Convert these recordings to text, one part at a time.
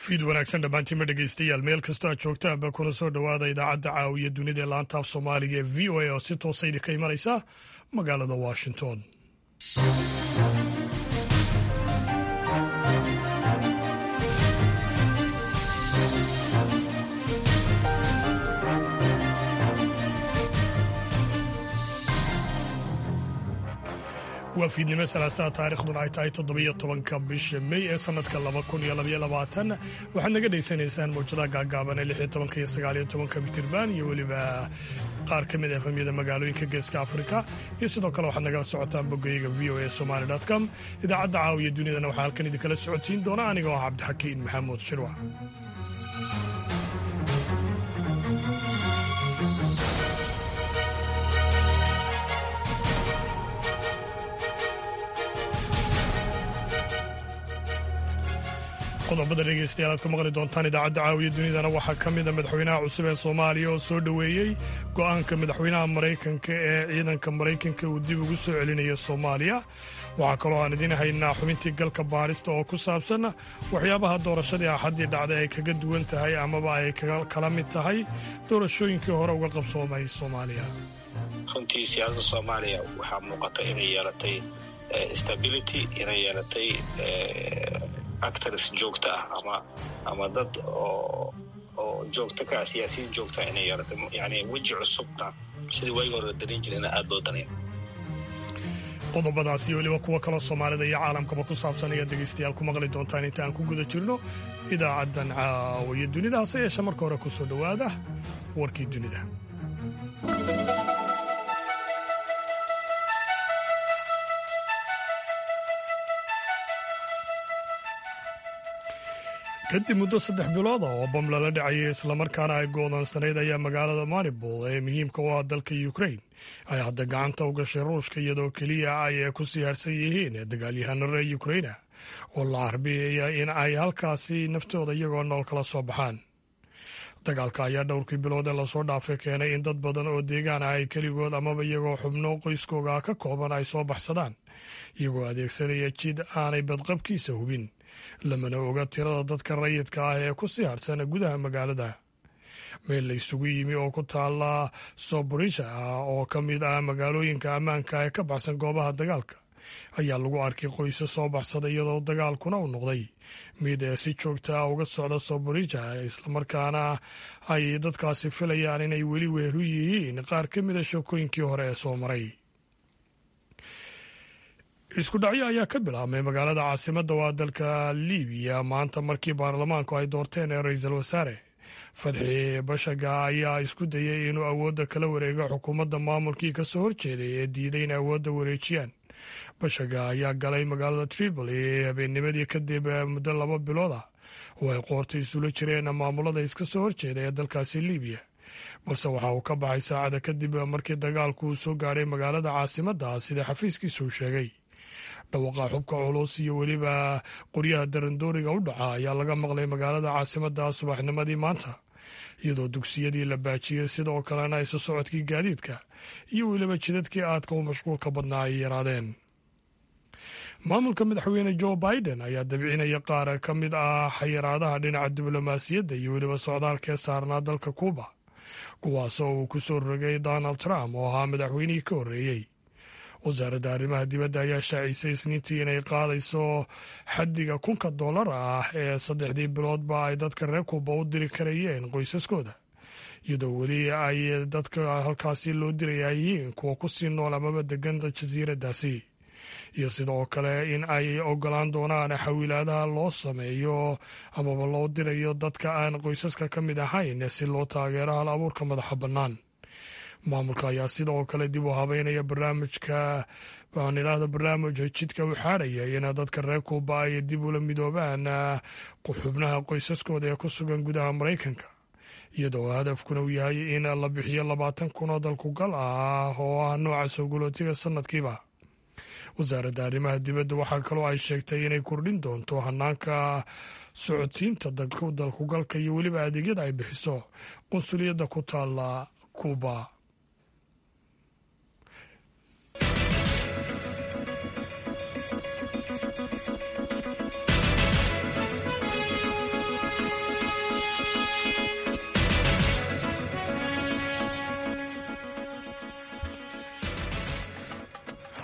fiid wanaagsan dhammaantiinma dhegeystayaal meel kastoo aad joogtaanba kuna soo dhowaada idaacadda caawiya dunida ee laantaaf soomaaliga ee v o a oo si toosa idinka imanaysa magaalada washington waa fiidnimo salaasaha taariikhduna ay tahay toddobiyo tobanka bisha mey ee sanadka laba kun iyo labaiyo labaatan waxaad naga dhaysanaysaan mawjadaha gaagaaban ee lixiyo tobanka iyo sagaaliyo tobanka mitirban iyo weliba qaar ka mid efamyada magaalooyinka geeska afrika iyo sidoo kale waxaad nagala socotaan boggayaga v o a somaly com idaacadda caawiya dunidana waxaa halkan idinkala socodsiin doona aniga oo ah cabdixakiin maxamuud shirwac qodobada dhegeystayaal aad ku maqli doontaan idaacadda caawiya dunidana waxaa ka mida madaxweynaha cusub ee soomaaliya oo soo dhoweeyey go'aanka madaxweynaha maraykanka ee ciidanka maraykanka uu dib ugu soo celinaya soomaaliya waxaa kaloo aan idiin haynaa xubintii galka baarista oo ku saabsan waxyaabaha doorashadii axaddii dhacday ay kaga duwan tahay amaba ay kala mid tahay doorashooyinkii hore uga qabsoomay soomaaliya runtii siyaasadda soomaaliya waxaa muuqata inay yeelatay stability inay yeelatay actors joogta ah ama ama dad oo oo joogta ka ah siyaasiyiin joogta inay yeelatay yani weji cusubna sidii waagi hore la darin jirayna aada loo danaya qodobadaas iyo weliba kuwo kaloo soomaalida iyo caalamkaba ku saabsan ayaad dhegaystayaal ku maqli doontaan inta aan ku guda jirno idaacaddan caawiya dunida hase yeeshe marka hore ku soo dhowaada warkii dunida kadib muddo saddex bilood ah oo bam lala dhacayay islamarkaana ay go'doonsanayd ayaa magaalada maribol ee muhiimka u ah dalka ukrain ay hadda gacanta u gashay ruushka iyadoo keliya ay ku siyaarsan yihiin dagaalyahano reer ukraina oo la carbiyaya in ay halkaasi naftooda iyagoo nool kala soo baxaan dagaalka ayaa dhowrkii bilood ee lasoo dhaafay keenay in dad badan oo deegaan ah ay keligood amaba iyagoo xubno qoyskooga ka kooban ay soo baxsadaan iyagoo adeegsanaya jid aanay badqabkiisa hubin lamana oga tirada dadka rayidka ah ee ku sii harhsana gudaha magaalada meel la isugu yimi oo ku taala soborisha oo ka mid ah magaalooyinka ammaanka ee ka baxsan goobaha dagaalka ayaa lagu arkay qoysa soo baxsada iyadoo dagaalkuna u noqday mid ee si joogta ah uga socda soborija islamarkaana ay dadkaasi filayaan inay weli weeru yihiin qaar ka mida sheekooyinkii hore ee soo maray isku dhacyo ayaa ka bilaabmay magaalada caasimadda waa dalka libiya maanta markii baarlamaanku ay doorteen ee ra-iisul wasaare fadxi bashaga ayaa isku dayay inuu awoodda kala wareego xukuumadda maamulkii ka soo horjeeday ee diiday in awoodda wareejiyaan bashaga ayaa galay magaalada tripoli habeennimadii kadib muddo laba bilood ah oo ay qoorta isula jireen maamulada iska soo horjeeda ee dalkaasi libiya balse waxa uu ka baxay saacada kadib markii dagaalku uu soo gaadhay magaalada caasimadda sida xafiiskiisuu sheegay dhawaqa xubka culus iyo weliba qoryaha darandooriga u dhaca ayaa laga maqlay magaalada caasimadda subaxnimadii maanta iyadoo dugsiyadii la baajiyey sidoo kalena isu socodkii gaadiidka iyo weliba jidadkii aadka u mashquulka badnaa ay yaraadeen maamulka madaxweyne joe biden ayaa dabcinaya qaar ka mid ah xayiraadaha dhinaca diblomaasiyadda iyo weliba socdaalkee saarnaa dalka kuuba kuwaasoo uu ku soo rogay donald trump oo ahaa madaxweynihii ka horreeyey wasaaradda arrimaha dibadda ayaa shaacisay isniintii inay qaadayso xaddiga kunka dollar ah ee saddexdii biloodba ay dadka reer kuuba u diri karayeen qoysaskooda iyadoo weli ay dadka halkaasi loo diraya yihiin kuwa ku sii nool amaba degan jasiiraddaasi iyo sidoo kale in ay ogolaan doonaan xawilaadaha loo sameeyo amaba loo dirayo dadka aan qoysaska ka mid ahayn si loo taageero hal abuurka madaxa bannaan maamulka ayaa sidoo kale dib u habeynaya barnaamijka aan idhaahdo barnaamij jidka u xaadhaya in dadka reer kuuba ay dib ula midoobaan xubnaha qoysaskooda ee ku sugan gudaha maraykanka iyadoo hadafkuna uu yahay in la bixiyo labaatan kun oo dalkugal ah oo ah nooca soo gulootiga sanadkiiba wasaaradda arrimaha dibadda waxaa kaloo ay sheegtay inay kordhin doonto hanaanka socodsiinta dalkugalka iyo weliba adeegyada ay bixiso qunsuliyadda ku taala kuuba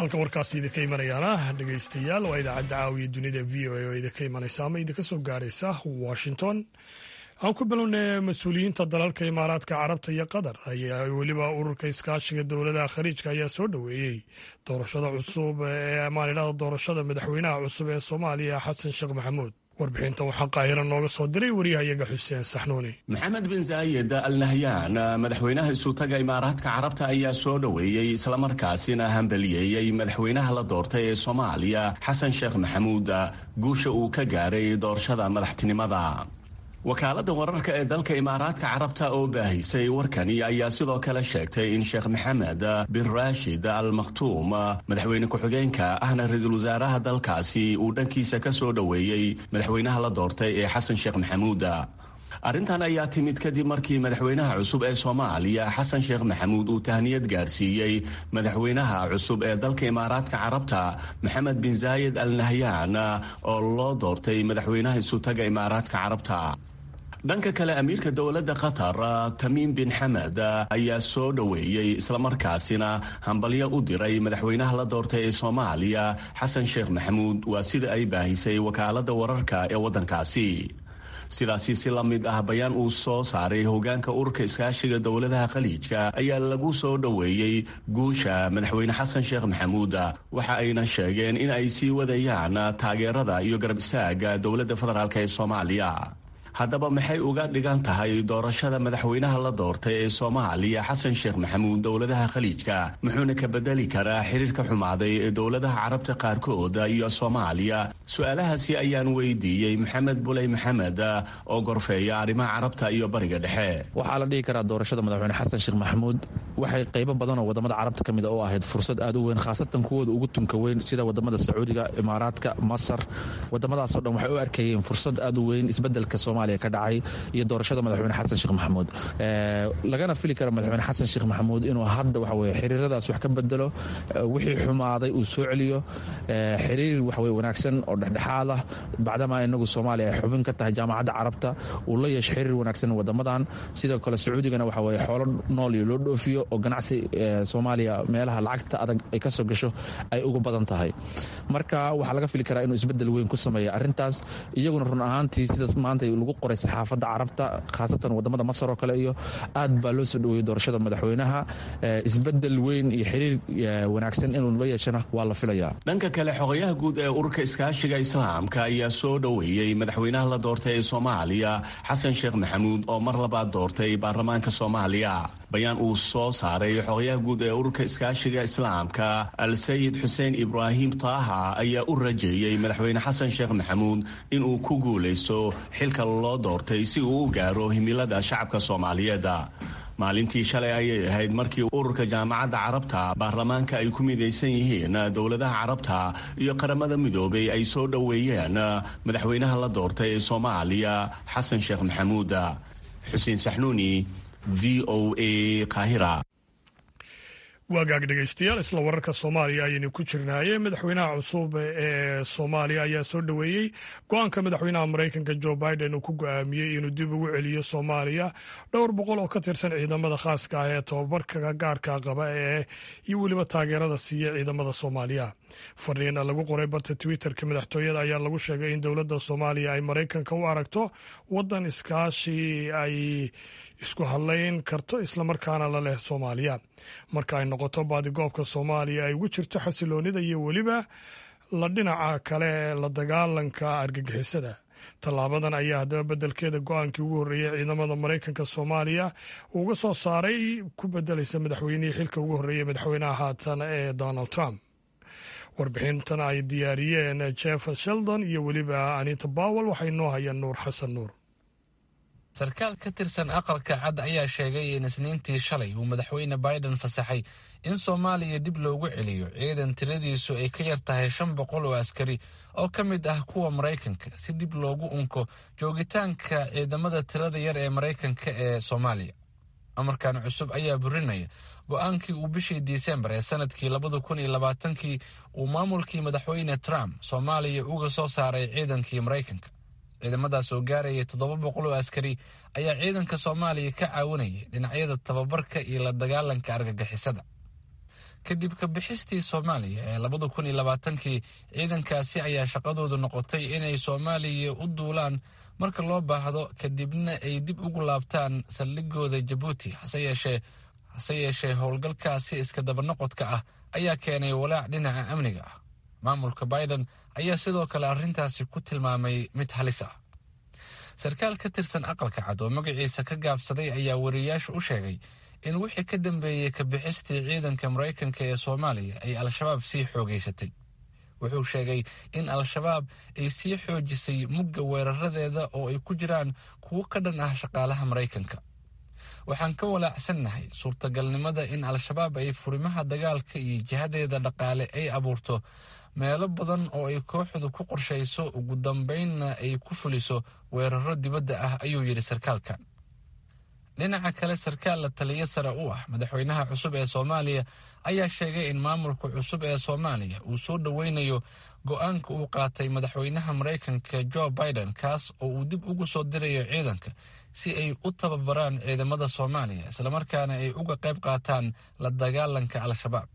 halka warkaasi idinka imanayaana dhegaystayaal waa idaacadda caawiya dunida v o a oo idinka imanaysa ama idinka soo gaaraysa washington aan ku bilownay mas-uuliyiinta dalalka imaaraadka carabta iyo qatar ayaa weliba ururka iskaashiga dowladaha khaliijka ayaa soo dhoweeyey doorashada cusub ee maanidhada doorashada madaxweynaha cusub ee soomaaliya xasan sheekh maxamuud warbixintan waxaa qaahira nooga soo diray waryahayaga xuseen saxnuuni maxamed bin zaayed al nahyan madaxweynaha isutaga imaaraadka carabta ayaa soo dhoweeyey islamarkaasina hambaliyeeyey madaxweynaha la doortay ee soomaaliya xasan sheekh maxamuud guusha uu ka gaaray doorashada madaxtinimada wakaaladda wararka ee dalka imaaraadka carabta oo baahisay warkani ayaa sidoo kale sheegtay in sheekh maxamed bin raashid al makhtuum madaxweyne ku-xigeenka ahna ra-iisul wasaaraha dalkaasi uu dhankiisa ka soo dhoweeyey madaxweynaha la doortay ee xasan sheekh maxamuud arrintan ayaa timid kadib markii madaxweynaha cusub ee soomaaliya xasan sheekh maxamuud uu tahniyad gaarsiiyey madaxweynaha cusub ee dalka imaaraadka carabta maxamed bin zaayed al nahyan oo loo doortay madaxweynaha isutaga imaaraadka carabta dhanka kale amiirka dowladda qatar tamiim bin xamed ayaa soo dhoweeyey islamarkaasina hambalyo u diray madaxweynaha la doortay ee soomaaliya xasan sheekh maxamuud waa sida ay baahisay wakaaladda wararka ee waddankaasi sidaasi si la mid ah bayaan uu soo saaray hogaanka ururka iskaashiga dowladaha khaliijka ayaa lagu soo dhoweeyey guusha madaxweyne xasan sheekh maxamuud waxa ayna sheegeen in ay sii wadayaan taageerada iyo garab istaaga dowladda federaalk ee soomaaliya haddaba maxay uga dhigan tahay doorashada madaxweynaha la doortay ee soomaaliya xasan sheekh maxamuud dowladaha khaliijka muxuuna ka bedeli karaa xiriirka xumaaday ee dowladaha carabta qaarkood iyo soomaaliya su-aalahaasi ayaan weydiiyey maxamed buley maxamed oo gorfeeya arrimaha carabta iyo bariga dhexe waxaa la dhihi karaa doorashada madaxweyne xasan sheekh maxamuud waxay qaybo badan oo wadamada carabta ka mid a oo ahayd fursad aad u weyn khaasatan kuwooda ugu tunka weyn sida wadamada sacuudiga imaaraadka masar wadamadaasoo dhan waxay u arkayeen fursad aad u weyn isbedelka soomaaliya ka dhacay iyo doorashada madaxweyne xasan sheekh maxamuud lagana fili kara madaxweyne xasan sheekh maxamuud inuu hadda waxa weye xiriiradaas wax ka bedelo wixii xumaaday uu soo celiyo xiriir waxaweye wanaagsan oo dhexdhexaad ah bacdamaa inagu soomaaliya ay xubin ka tahay jaamacadda carabta uu la yeesho xiriir wanaagsan wadamadan sidoo kale sacuudigana waxa weye xoolo nool iyo loo dhoofiyo oo ganacsi soomaaliya meelaha lacagta adag ay ka soo gasho ay uga badan tahay marka waxaa laga fili karaa inuu isbedel weyn ku sameeya arrintaas iyaguna run ahaantii sidaas maanta lagu qoray saxaafadda carabta khaasatan wadamada masar oo kale iyo aad baa loo soo dhoweeyey doorashada madaxweynaha isbedel weyn iyo xiriir wanaagsan inuu la yeeshana waa la filayaa dhanka kale xogayaha guud ee ururka iskaashiga islaamka ayaa soo dhoweeyey madaxweynaha la doortay ee soomaaliya xasan sheekh maxamuud oo mar labaad doortay baarlamaanka soomaaliya bayaan uu soo saaray xogayaha guud ee ururka iskaashiga islaamka al sayid xuseen ibraahim taaha ayaa u rajeeyey madaxweyne xasan sheekh maxamuud inuu ku guulaysto xilka loo doortay si uu u gaaro himilada shacabka soomaaliyeed maalintii shalay ayay ahayd markii ururka jaamacadda carabta baarlamaanka ay ku midaysan yihiin dowladaha carabta iyo qaramada midoobay ay soo dhoweeyeen madaxweynaha la doortay ee soomaaliya xasan sheekh maxamuud xuseen saxnuuni v o a kahira waagaag dhegaystayaal isla wararka soomaaliya ayaynu ku jirnaaye madaxweynaha cusub ee soomaaliya ayaa soo dhoweeyey go-aanka madaxweynaha maraykanka jo biden uu ku go-aamiyey inuu dib ugu celiyo soomaaliya dhowr boqol oo ka tirsan ciidamada khaaska ah ee tobabarka gaarka qaba ee iyo weliba taageerada siiya ciidamada soomaaliya fariina lagu qoray barta twitterka madaxtooyada ayaa lagu sheegay in dowladda soomaaliya ay maraykanka u aragto wadan iskaashi ay isku hadlayn karto islamarkaana la leh soomaaliya marka ay noqoto baadigoobka soomaaliya ay ugu jirto xasiloonida iyo weliba la dhinaca kale la dagaalanka argagixisada tallaabadan ayaa haddaba beddelkeeda go-aankii ugu horreeyey ciidamada maraykanka soomaaliya uga soo saaray ku bedelaysa madaxweynihii xilka ugu horreeyey madaxweynaha haatan ee donald trump warbixintan ay diyaariyeen jeff sheldon iyo weliba anita bowel waxay noo hayaan nuur xasan nuur sarkaal ka tirsan aqalka cad ayaa sheegay in isniintii shalay uu madaxweyne biden fasaxay in soomaaliya dib loogu celiyo ciidan tiradiisu ay ka yar tahay shan boqol oo askari oo ka mid ah kuwa maraykanka si dib loogu unko joogitaanka ciidamada tirada yar ee maraykanka ee soomaaliya amarkan cusub ayaa burinaya go-aankii uu bishii disembar ee sanadkii labada kun iyo labaatankii uu maamulkii madaxweyne trump soomaaliya uga soo saaray ciidankii maraykanka ciidamadaas oo gaaraya toddoba boqol oo askari ayaa ciidanka soomaaliya ka caawinayay dhinacyada tababarka iyo la dagaalanka argagixisada kadib ka bixistii soomaaliya ee labada kun iyo labaatankii ciidankaasi ayaa shaqadoodu noqotay inay soomaaliya u duulaan marka loo baahdo kadibna ay dib ugu laabtaan saldhigooda jabuuti hase yeeshee hase yeeshee howlgalkaasi iska dabanoqodka ah ayaa keenay walaac dhinaca amniga ah maamulka biden ayaa sidoo kale arrintaasi ku tilmaamay mid halis ah sarkaal ka tirsan aqalka cad oo magaciisa ka gaabsaday ayaa wariyayaashu u sheegay in wixii ka dambeeyey ka bixistii ciidanka maraykanka ee soomaaliya ay al-shabaab sii xoogeysatay wuxuu sheegay in al-shabaab ay sii xoojisay mugga weeraradeeda oo ay ku jiraan kuwo ka dhan ah shaqaalaha maraykanka waxaan ka walaacsannahay suurtagalnimada in al-shabaab ay furimaha dagaalka iyo jihadeeda dhaqaale ay abuurto meelo badan oo ay kooxdu ku qorshayso ugu dambaynna ay ku fuliso weeraro dibadda ah ayuu yidhi sarkaalkan dhinaca kale sarkaal la taliyo sare u ah madaxweynaha cusub ee soomaaliya ayaa sheegay in maamulka cusub ee soomaaliya uu soo dhoweynayo go-aanka uu qaatay madaxweynaha maraykanka jo biden kaas oo uu dib ugu soo dirayo ciidanka si ay u tababaraan ciidamada soomaaliya islamarkaana ay uga qayb qaataan la dagaalanka al-shabaab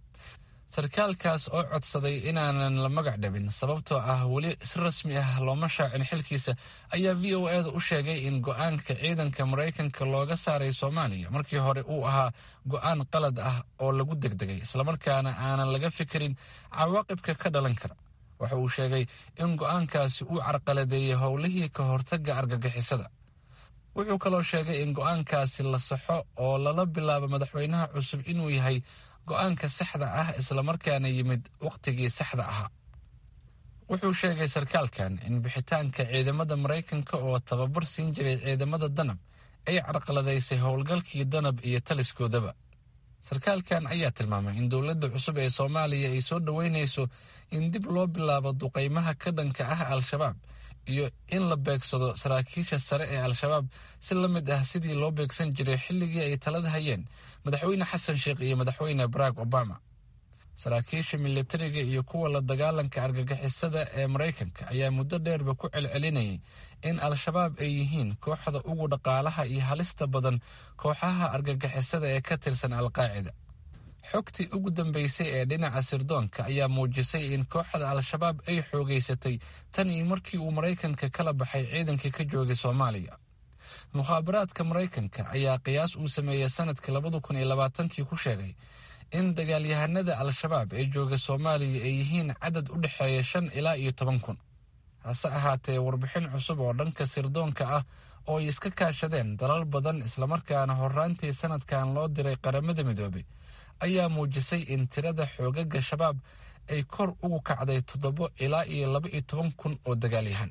sarkaalkaas oo codsaday inaanan la magac dhabin sababtoo ah weli si rasmi ah looma shaacin xilkiisa ayaa v o eda u sheegay in go-aanka ciidanka maraykanka looga saaray soomaaliya markii hore uu ahaa go-aan qalad ah oo lagu degdegay islamarkaana aanan laga fikirin cawaaqibka ka dhalan kara waxa uu sheegay in go-aankaasi uu carqaladeeyey howlihii ka hortagga argagixisada wuxuu kaloo sheegay in go-aankaasi la saxo oo lala bilaabo madaxweynaha cusub inuu yahay go-aanka saxda ah islamarkaana yimid wakhtigii saxda ahaa wuxuu sheegay sarkaalkan in bixitaanka ciidamada maraykanka oo tababar siin jiray ciidamada danab ay carqaladaysay howlgalkii danab iyo taliskoodaba sarkaalkan ayaa tilmaamay in dowladda cusub ee soomaaliya ay soo dhoweynayso in dib loo bilaabo duqaymaha ka dhanka ah al-shabaab iyo in la beegsado saraakiisha sare ee al-shabaab si la mid ah sidii loo beegsan jiray xilligii ay talada hayeen madaxweyne xasan sheekh iyo madaxweyne barack obama saraakiisha militariga iyo kuwa la dagaalanka argagixisada ee maraykanka ayaa muddo dheerba ku celcelinayay in al-shabaab ay yihiin kooxda ugu dhaqaalaha iyo halista badan kooxaha argagixisada ee ka tirsan al-qaacida xogtii ugu dambeysay ee dhinaca sirdoonka ayaa muujisay in kooxda al-shabaab ay xoogeysatay tan iyo markii uu maraykanka kala baxay ciidankii ka joogay soomaaliya mukhaabaraadka maraykanka ayaa qiyaas uu sameeyey sanadkii labada kun iyo labaatankii ku sheegay in dagaalyahanada al-shabaab ee jooga soomaaliya ay yihiin cadad u dhexeeya shan ilaa iyo toban kun hase ahaatee warbixin cusub oo dhanka sirdoonka ah oo ay iska kaashadeen dalal badan islamarkaana horraantii sanadkan loo diray qaramada midoobay ayaa muujisay in tirada xoogaga shabaab ay kor ugu kacday toddobo ilaa iyo laba iyo toban kun oo dagaalyahan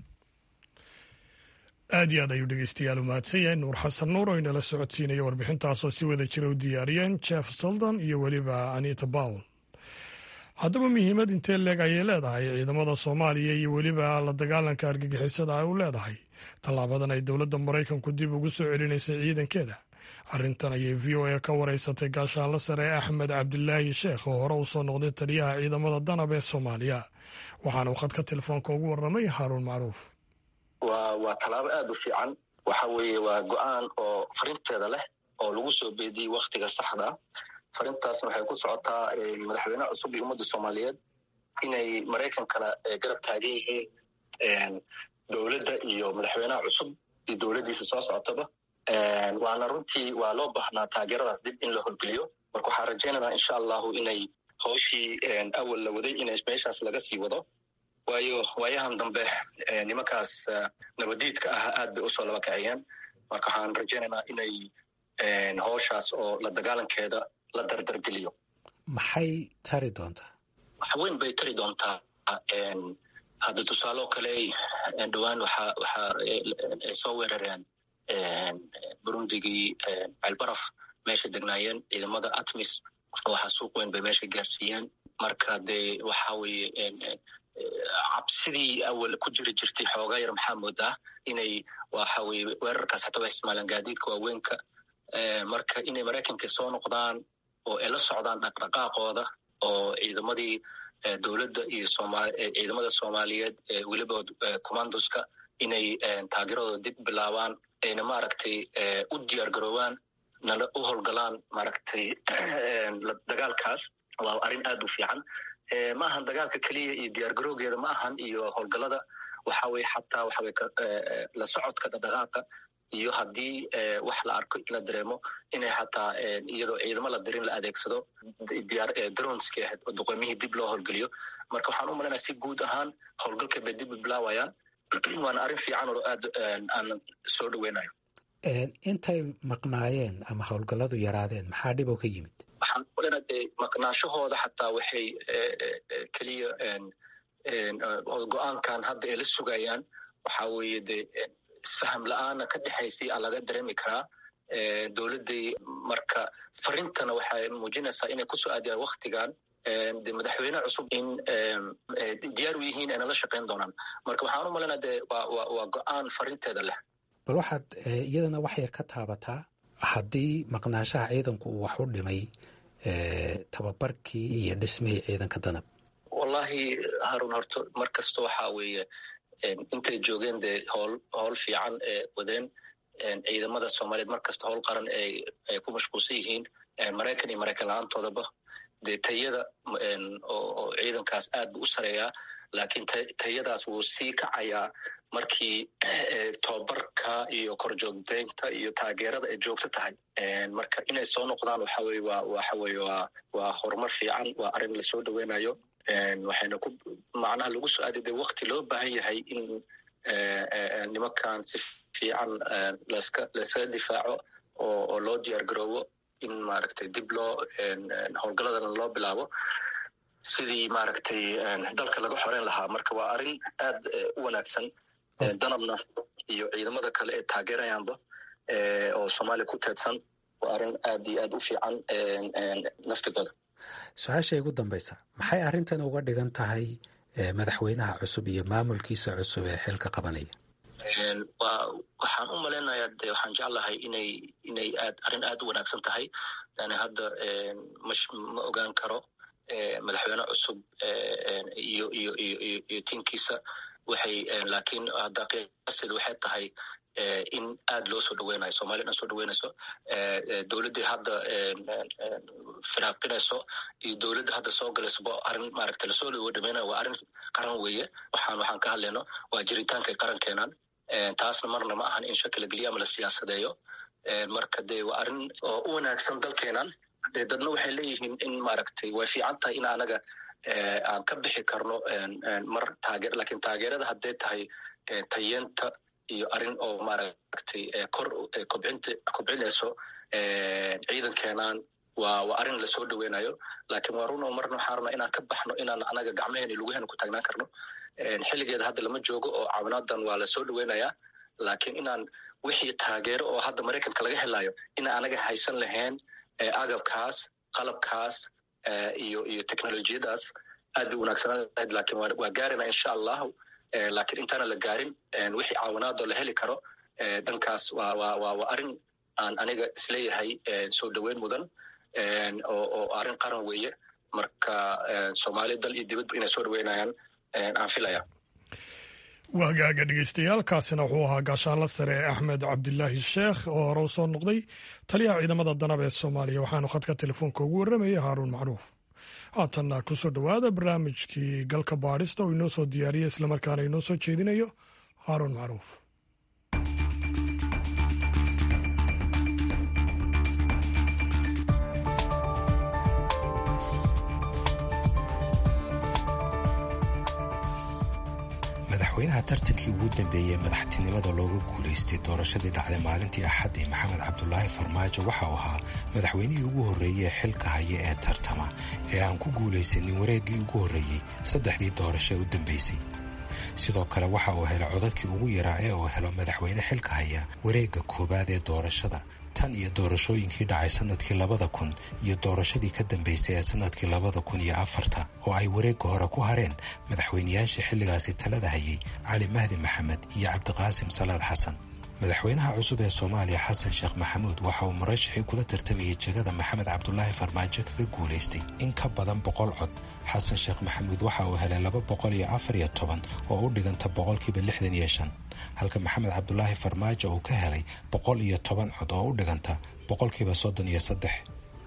aad iyo aad ayuu dhegeystayaal u mahadsan yahay nuur xasan nuur oo inala socodsiinaya warbixintaasoo si wada jira u diyaariyeen jeff seldon iyo weliba anita bowl haddaba muhiimad intee leeg ayay leedahay ciidamada soomaaliya iyo weliba la dagaalanka argagixisada ay u leedahay tallaabadan ay dowladda maraykanku dib ugu soo celinaysay ciidankeeda arrintan ayay v o a ka wareysatay gaashaanla sare axmed cabdilaahi sheekh oo hore u soo noqday taliyaha ciidamada danab ee soomaaliya waxaana uu khadka telefoonka ugu warramay haaruun macruuf waa waa tallaabo aada u fiican waxa weeye waa go-aan oo farinteeda leh oo lagu soo beediyey wakhtiga saxda farintaasna waxay ku socotaa madaxweynaha cusub iyo ummadda soomaaliyeed inay maraykan kala garab taagan yihiin dowladda iyo madaxweynaha cusub iyo dowladdiisa soo socotaba waana runtii waa loo baahnaa taageeradaas dib in la horgeliyo marka waxaan rajaynaynaa insha allahu inay hawshii awal la waday in meeshaas laga sii wado waayo waayahan dambe nimankaas nabadiidka ah aad bay usoo laba kaciyeen marka waxaan rajaynaynaa inay howshaas oo la dagaalankeeda la dardargeliyo maxay tari doontaa wax weyn bay tari doontaa hadda tusaaloo kale dhowaan waxa waxa ay soo weerareen burundigii ceelbaraf meesha degnaayeen ciidamada atmis waxaa suuq weyn bay meesha gaarsiiyeen marka dee waxa weeye cabsidii awal ku jiri jirtay xoogaa yar maxaa moodaa inay waxa weye weerarkaas hataa waa isticmaalaan gaadiidka waaweynka marka inay maraykanka soo noqdaan oo ay la socdaan dhaqdhaqaaqooda oo ciidamadii dowladda iyo ciidamada soomaaliyeed weliba commandoska inay taageeradooda dib bilaabaan ayna maaragtay u diyaar garoobaan nala u howlgalaan maaragtay dagaalkaas waa arrin aad u fiican ma ahan dagaalka keliya iyo diyaargarowgeeda ma ahan iyo howlgalada waxa weye xataa waxa weye la socodka dhaqdhaqaaqa iyo haddii wax la arko in la dareemo inay xataa iyadoo ciidamo la dirin la adeegsado dronski ahayd oo duqoymihii dib loo howlgeliyo marka waxaan u malaynaya si guud ahaan howlgalka bay dib u bilaawayaan waana arrin fiican oo aad aan soo dhaweynayo intay maqnaayeen ama howlgalladu yaraadeen maxaa dhib oo ka yimid waxaan umaleyna dee maqnaashahooda xataa waxay keliya go-aankan hadda ay la sugayaan waxa weeye dee isfaham la-aana ka dhexaysay a laga dareemi karaa dowladday marka farintana waxay muujinaysaa inay kusoo aadiyaan waktigan de madaxweyne cusub in diyaar u yihiin ayna la shaqayn doonaan marka waxaan u malaynaa de waa go-aan farinteeda leh bal waxaad iyadana wax yar ka taabataa haddii maqnaashaha ciidanku uu wax u dhimay tababarkii iyo dhismihii ciidanka danab wallahi harun horto mar kasta waxa weeye intay joogeen dee howl howl fiican ee wadeen ciidamada soomaaliyeed mar kasta howl qaran ay ku mashquulsan yihiin maraykan iyo maraykan la-aantoodaba dee tayada oo ciidankaas aad buu u sareeyaa laakiin tayadaas wuu sii kacayaa markii tobabarka iyo korjoogdeynta iyo taageerada ay joogto tahay marka inay soo noqdaan waxa weye waa waxa weye waa waa horumar fiican waa arrin lasoo dhaweynayo waxayna ku macnaha lagu soo aadiy de wakti loo baahan yahay in nimankan si fiican laska laskaga difaaco oo oo loo diyaar garoobo in maaragtay dib loo howlgaladana loo bilaabo sidii maaragtay dalka laga xoreyn lahaa marka waa arrin aad u wanaagsan danabna iyo ciidamada kale ee taageerayaanba oo soomaaliya ku teedsan waa arrin aad iyo aad u fiican naftigooda su-aasha igu dambaysa maxay arrintan uga dhigan tahay madaxweynaha cusub iyo maamulkiisa cusub ee xilka qabanaya wa waxaan u malaynayaa de waxaan jeclahay inay inay aad arrin aad u wanaagsan tahay yani hadda mash ma ogaan karo madaxweyne cusub iyo iyo iyo iyo tiimkiisa waxay laakiin hadda qiyasteeda waxay tahay in aad loo soo dhaweynayo somalia dhan soo dhaweynayso dowladdii hadda firaaqinayso iyo dowladda hadda soo galaysaba arrin maaragta lasoo dhawo dhameynaya waa arrin qaran weeye waxaan waxaan ka hadlayno waa jiritaankay qarankeenan taasna marna ma ahan in shaki la geliyo ama la siyaasadeeyo marka dee waa arrin oo u wanaagsan dalkeenan dee dadna waxay leeyihiin in maaragtay way fiican tahay in anaga aan ka bixi karno mar taageer lakin taageerada hadday tahay tayeenta iyo arrin oo maaragtay kor kobcinta kobcinayso ciidankeenan waa waa arrin lasoo dhaweynayo lakin waa runo marna waxaan rabnaa inaan ka baxno inaan anaga gacmaheena iyo lugaheena ku taagnaan karno xilligeeda hadda lama joogo oo caawinaadan waa lasoo dhaweynayaa lakin inaan wixii taageero oo hadda maraykanka laga helayo inaan anaga haysan lahayn agabkaas qalabkaas iyo iyo technolojiyadaas aad bay wanaagsanaan lahayd lakin waa gaarina insha allahu lakin intaana la gaarin wixii caawinaadoo la heli karo dhankaas waa wa wa waa arrin aan aniga isleeyahay soo dhaweyn mudan oo oo arrin qaran weeye marka soomaaliya dal iyo dibadba inay soo dhaweynayaan aan filaya waa hagaaga dhegeystayaaalkaasina wuxuu ahaa gaashaanla sare axmed cabdilaahi sheekh oo hore u soo noqday taliyaha ciidamada danab ee soomaaliya waxaanu khadka telefoonka ugu warramayay haaruun macruuf haatanna ku soo dhowaada barnaamijkii galka baadhista oo inoo soo diyaariya islamarkaana inoo soo jeedinayo haaruun macruuf madaxweynaha tartankii ugu dambeeyey madaxtinimada looga guulaystay doorashadii dhacday maalintii axaddii maxamed cabdulaahi farmaajo waxa uu ahaa madaxweynihii ugu horreeyey ee xilka haya ee tartama ee aan ku guulaysanin wareeggii ugu horreeyey saddexdii doorasho u dambaysay sidoo kale waxa uu helay codadkii ugu yaraa ee uu helo madaxweyne xilka haya wareegga koowaad ee doorashada tan iyo doorashooyinkii dhacay sanadkii labada kun iyo doorashadii ka dambaysay ee sanadkii labada kun iyo afarta oo ay wareegga hore ku hareen madaxweynayaashii xilligaasi talada hayay cali mahdi maxamed iyo cabdiqaasim salaad xasan madaxweynaha cusub ee soomaaliya xasan sheekh maxamuud waxa uu murashaxii kula tartamayay jegada maxamed cabdulaahi farmaajo kaga guulaystay in ka badan boqol cod xasan sheekh maxamuud waxa uu helay laba boqol iyo afar iyo toban oo u dhiganta boqolkiiba lixdan iyo shan halka maxamed cabdulaahi farmaajo uu ka helay boqol iyo toban cod oo u dhiganta boqolkiiba soddon iyo saddex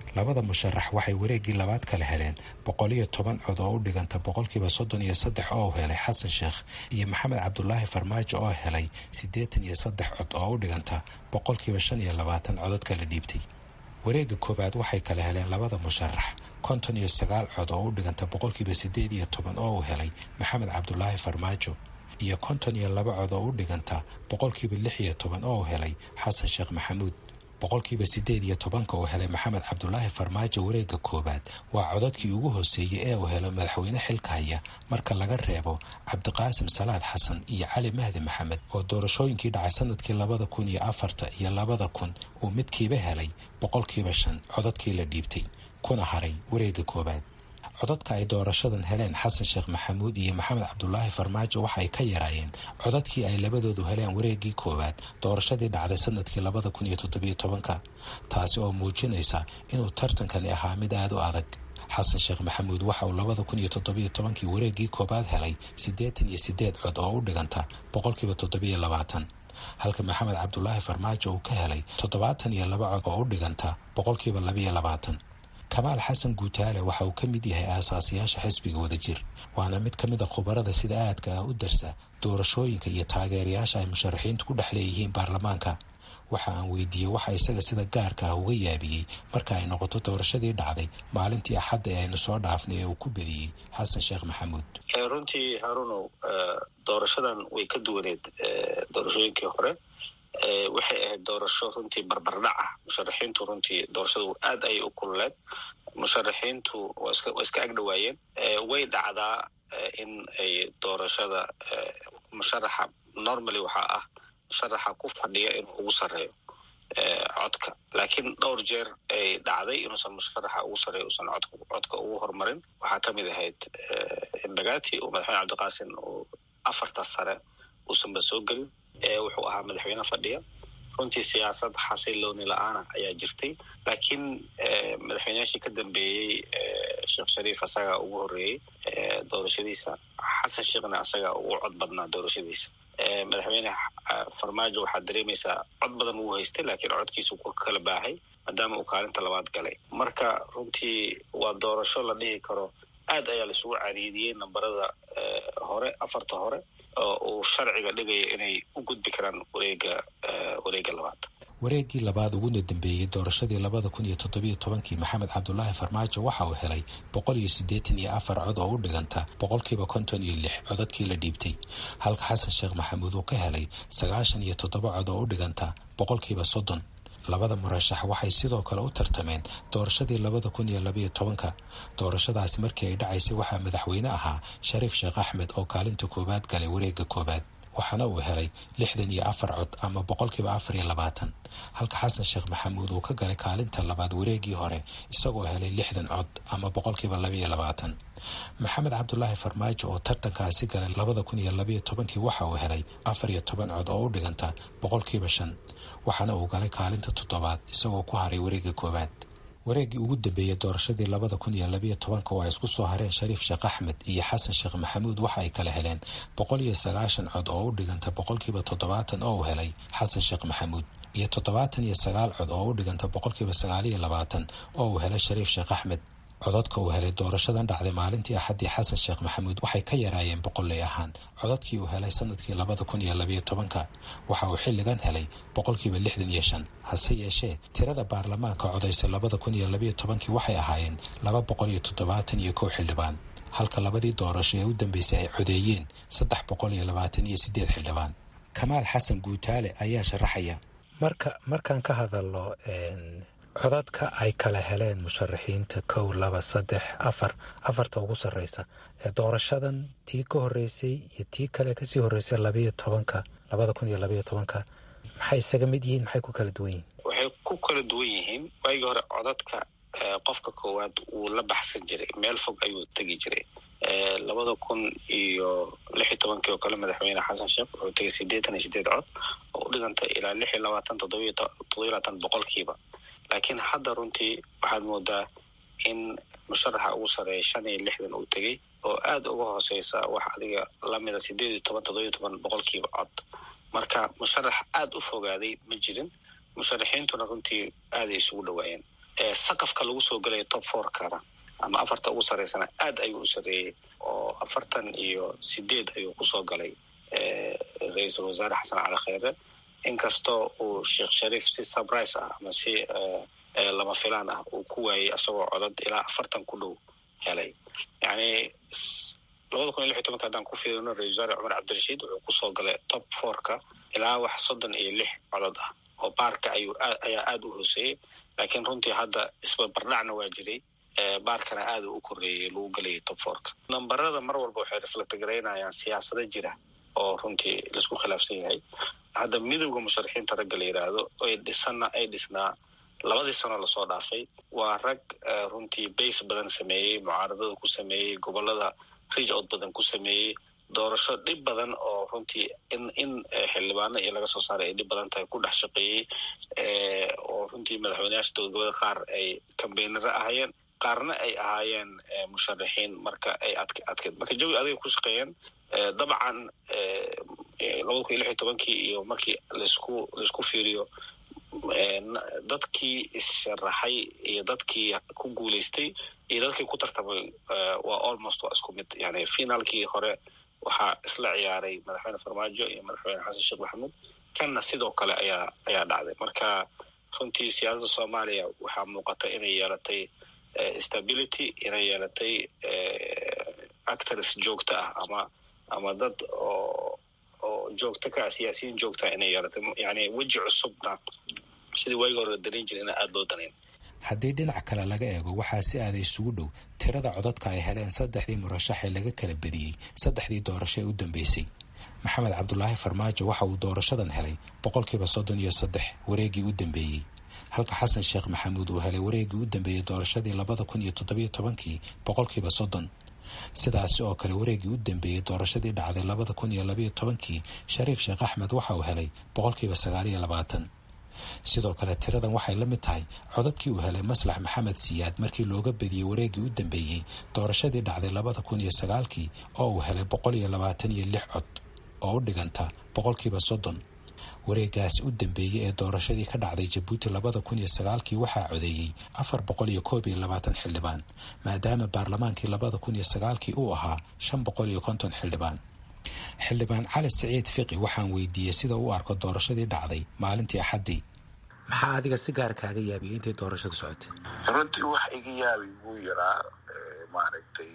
labada musharax waxay wareeggii labaad kale heleen boqol iyo toban cod oo u dhiganta boqolkiiba soddon iyo saddex oo helay xasan sheekh iyo maxamed cabdulaahi farmaajo oo helay siddeetan iyo saddex cod oo u dhiganta boqolkiiba shan iyo labaatan codod kala dhiibtay wareegga koowaad waxay kale heleen labada musharax konton iyo sagaal cod oo u dhiganta boqolkiiba siddeed iyo toban oo uu helay maxamed cabdulaahi farmaajo iyo konton iyo laba cod oo u dhiganta boqolkiiba lix iyo toban oo uu helay xasan sheekh maxamuud boqolkiiba siddeed iyo tobanka uu helay maxamed cabdulaahi farmaajo wareegga koowaad waa codadkii ugu hooseeyey ee uu helo madaxweyne xilka haya marka laga reebo cabdiqaasim salaad xasan iyo cali mahdi maxamed oo doorashooyinkii dhacay sanadkii labada kun iyo afarta iyo labada kun uu midkiiba helay boqolkiiba shan codadkii la dhiibtay kuna haray wareegga koowaad codadka ay doorashadan heleen xasan sheekh maxamuud iyo maxamed cabdulaahi farmaajo waxay ka yaraayeen codadkii ay labadoodu heleen wareeggii koowaad doorashadii dhacday sanadkii labada kun iyo toddobiyo tobanka taasi oo muujinaysa inuu tartankani ahaa mid aada u adag xasan sheekh maxamuud waxa uu labada kun iyo toddobiyo tobankii wareeggii koowaad helay siddeetan iyo siddeed cod oo u dhiganta boqolkiiba toddobiyo labaatan halka maxamed cabdulaahi farmaajo uu ka helay toddobaatan iyo laba cod oo u dhiganta boqolkiiba labiyo labaatan kamaal xasan guutaale waxa uu ka mid yahay aasaasiyaasha xisbiga wadajir waana mid ka mid a khubarada sida aadka ah u darsa doorashooyinka iyo taageerayaasha ay musharaxiintu ku dhex leeyihiin baarlamaanka waxa aan weydiiyey waxa isaga sida gaarka ah uga yaabiyey marka ay noqoto doorashadii dhacday maalintii axadda ee aynu soo dhaafnay ee uu ku bediyey xasan sheekh maxamuud runtii harunow doorashadan way ka duwaneed doorashooyinkii hore waxay ahayd doorasho runtii barbardhac ah musharaxiintu runtii doorashadu aad ayay u kululeed musharaxiintu waa iska agdhowaayeen way dhacdaa in ay doorashada musharaxa normally waxaa ah musharaxa ku fadhiya inuu ugu sarreeyo codka laakiin dhowr jeer ay dhacday inuusan musharaxa ugu sarreeyo usan codka ugu horumarin waxaa ka mid ahayd embagati oo madaxweyne cabdiqaasin uu afarta sare uusanba soo gelin wuxuu ahaa madaxweyne fadhiya runtii siyaasad xasilooni la-aana ayaa jirtay laakiin madaxweyneyaashii ka dambeeyey sheekh shariif asagaa ugu horreeyey doorashadiisa xasan sheekhna asagaa ugu cod badnaa doorashadiisa madaxweyne farmaajo waxaad dareemaysaa cod badan wuu haystay laakiin codkiisu ku kala baahay maadaama uu kaalinta labaad galay marka runtii waa doorasho la dhihi karo aad ayaa laisugu cariidiyey nambarada hore afarta hore oo uu sharciga dhigaya inay u gudbi karaan wareega wareega labaad wareeggii labaad uguna dambeeyey doorashadii labada kun iyo toddobiyo tobankii maxamed cabdulaahi farmaajo waxa uu helay boqol iyo siddeetan iyo afar cod oo u dhiganta boqolkiiba konton iyo lix codadkii la dhiibtay halka xasan sheekh maxamuud uu ka helay sagaashan iyo toddoba cod oo u dhiganta boqolkiiba soddon labada murashax waxay sidoo kale u tartameen doorashadii labada kun iyo labayo tobanka doorashadaasi markii ay dhacaysay waxaa madaxweyne ahaa shariif sheekh axmed oo kaalinta koowaad galay wareegga koowaad waxaana uu helay lixdan iyo afar cod ama boqolkiiba afar iyo labaatan halka xasan sheekh maxamuud uu ka galay kaalinta labaad wareeggii hore isagoo helay lixdan cod ama boqolkiiba labaiyo labaatan maxamed cabdulaahi farmaajo oo tartankaasi galay labada kun iyo labayo tobankii waxa uu helay afar iyo toban cod oo u dhiganta boqolkiiba shan waxaana uu galay kaalinta toddobaad isagoo ku haray wareegga koowaad wareeggii ugu dambeeyey doorashadii labada kun iyo labayo tobanka oo ay isku soo hareen shariif sheekh axmed iyo xasan sheekh maxamuud waxa ay kala heleen boqol iyo sagaashan cod oo u dhiganta boqolkiiba toddobaatan oo uu helay xasan sheekh maxamuud iyo toddobaatan iyo sagaal cod oo u dhiganta boqolkiiba sagaaliyo labaatan oo uu helay shariif sheekh axmed codadka uu helay doorashadan dhacday maalintii axaddii xasan sheekh maxamuud waxay ka yaraayeen boqolley ahaan codadkii uu helay sanadkii labada kun iyo labayo tobanka waxa uu xilligan helay boqolkiiba lixdan iyo shan hase yeeshee tirada baarlamaanka codaysay labada kun iyo labayo tobankii waxay ahaayeen laba boqol iyo toddobaatan iyo kow xildhibaan halka labadii doorasho ee u dambeysay ay codeeyeen saddex boqol iyo labaatan iyo siddeed xildhibaan kamaal xasan guutaale ayaa sharaxaya marka markaan ka hadalno codadka ay kala heleen musharaxiinta kow laba saddex afar afarta ugu sarreysa ee doorashadan tii ka horreysay iyo tii kale kasii horreysay labayo tobanka labada kun iyo labayo tobanka maxay isaga mid yihiin maxay ku kala duwan yihiin waxay ku kala duwan yihiin waagii hore codadka qofka koowaad wuu la baxsan jiray meel fog ayuu tegi jiray labada kun iyo lix iyo tobankii oo kale madaxweyne xasan sheekh wuxuu tegay siddeetan iyo sideed cod oo u dhigantay ilaa lix iyo labaatan toddobiyo toddobiyo labaatan boqolkiiba laakiin hadda runtii waxaad moodaa in musharaxa ugu sareeya shan iyo lixdan uu tegey oo aada uga hooseysa wax adiga lamida sideed iyo toban toddobiyo toban boqolkiiba cod marka musharax aada u fogaaday ma jirin musharaxiintuna runtii aaday isugu dhawaayeen saqafka lagu soo gelaya top fourkana ama afarta ugu sarreysana aad ayuu u sarreeyey oo afartan iyo sideed ayuu kusoo galay ra-iisul wasaare xasan cali kheyre inkastoo uu sheekh shariif si surprise ah ama si lama filaan ah uu ku waayey isagoo codad ilaa afartan ku dhow helay yani labada kun iyo lix iyo tobanka haddaan ku fiirino ra-isul wasaare cumar cabdirashiid wuxuu kusoo galay top fourka ilaa wax soddon iyo lix codod ah oo baarka ayuu ayaa aada u hooseeyey laakiin runtii hadda isbarbardhacna waa jiray baarkana aada u koreeyey lagu gelayay top fourka nambarada mar walba waxay reflect garaynayaan siyaasado jira oo runtii laisku khilaafsan yahay hadda midowda musharaxiinta ragga la yidhaahdo ay dhisana ay dhisnaa labadii sano lasoo dhaafay waa rag runtii base badan sameeyey mucaaradada ku sameeyey gobolada rij out badan ku sameeyey doorasho dhib badan oo runtii in in xildhibaano iyo laga soo saaray ay dhib badan tahay ku dhex shaqeeyey oo runtii madaxweyneyaasha dowladgoboleed qaar ay kambeynaro ahayeen qaarna ay ahaayeen musharaxiin marka ay adk adkeed marka jawi aday ku shaqeeyeen dabcan labada kun iyo lix iyo tobankii iyo markii laisku laisku fiiriyo dadkii issharaxay iyo dadkii ku guuleystay iyo dadkii ku tartamay waa almost waa isku mid yani finaalkii hore waxaa isla ciyaaray madaxweyne farmaajo iyo madaxweyne xasan sheekh maxamuud kanna sidoo kale ayaa ayaa dhacday marka runtii siyaasadda soomaaliya waxaa muuqata inay yeelatay stability inay yeelatay actors joogto ah ama ama dad oo oo joogto ka ah siyaasiyiin joogtaa inay yeelatay yani weji cusubna sidii waagi hore la danayn jira ina aada loo danayn haddii dhinac kale laga eego waxaa si aada isugu dhow tirada codadka ay heleen saddexdii murashax ee laga kala bediyey saddexdii doorasho ee u dambeysay maxamed cabdulaahi farmaajo waxa uu doorashadan helay boqolkiiba soddon iyo saddex wareegii u dambeeyey halka xasan sheekh maxamuud uu helay wareegii u dambeeyey doorashadii labada kun iyo toddobiyo tobankii boqolkiiba soddon sidaasi oo kale wareegii u dambeeyey doorashadii dhacday labada kun iyo labayo tobankii shariif sheekh axmed waxa uu helay boqolkiiba sagaaliyo labaatan sidoo kale tiradan waxay la mid tahay codadkii uu helay maslax maxamed siyaad markii looga bediyey wareegii u dambeeyey doorashadii dhacday labada kun iyo sagaalkii oo uu helay boqol iyo labaatan iyo lix cod oo u dhiganta boqolkiiba soddon wareegaasi u dambeeyey ee doorashadii ka dhacday jabuuti labada kun iyo sagaalkii waxaa codeeyey afar boqol iyo koob iyo labaatan xildhibaan maadaama baarlamaankii labada kun iyo sagaalkii uu ahaa shan boqol iyo konton xildhibaan xildhibaan cali siciid fiqi waxaan weydiiyey sida u arko doorashadii dhacday maalintii axaddii maxaa adiga si gaar kaaga yaabiyay intay doorashadu socotay runtii wax iga yaabi wuu yaraa maaragtay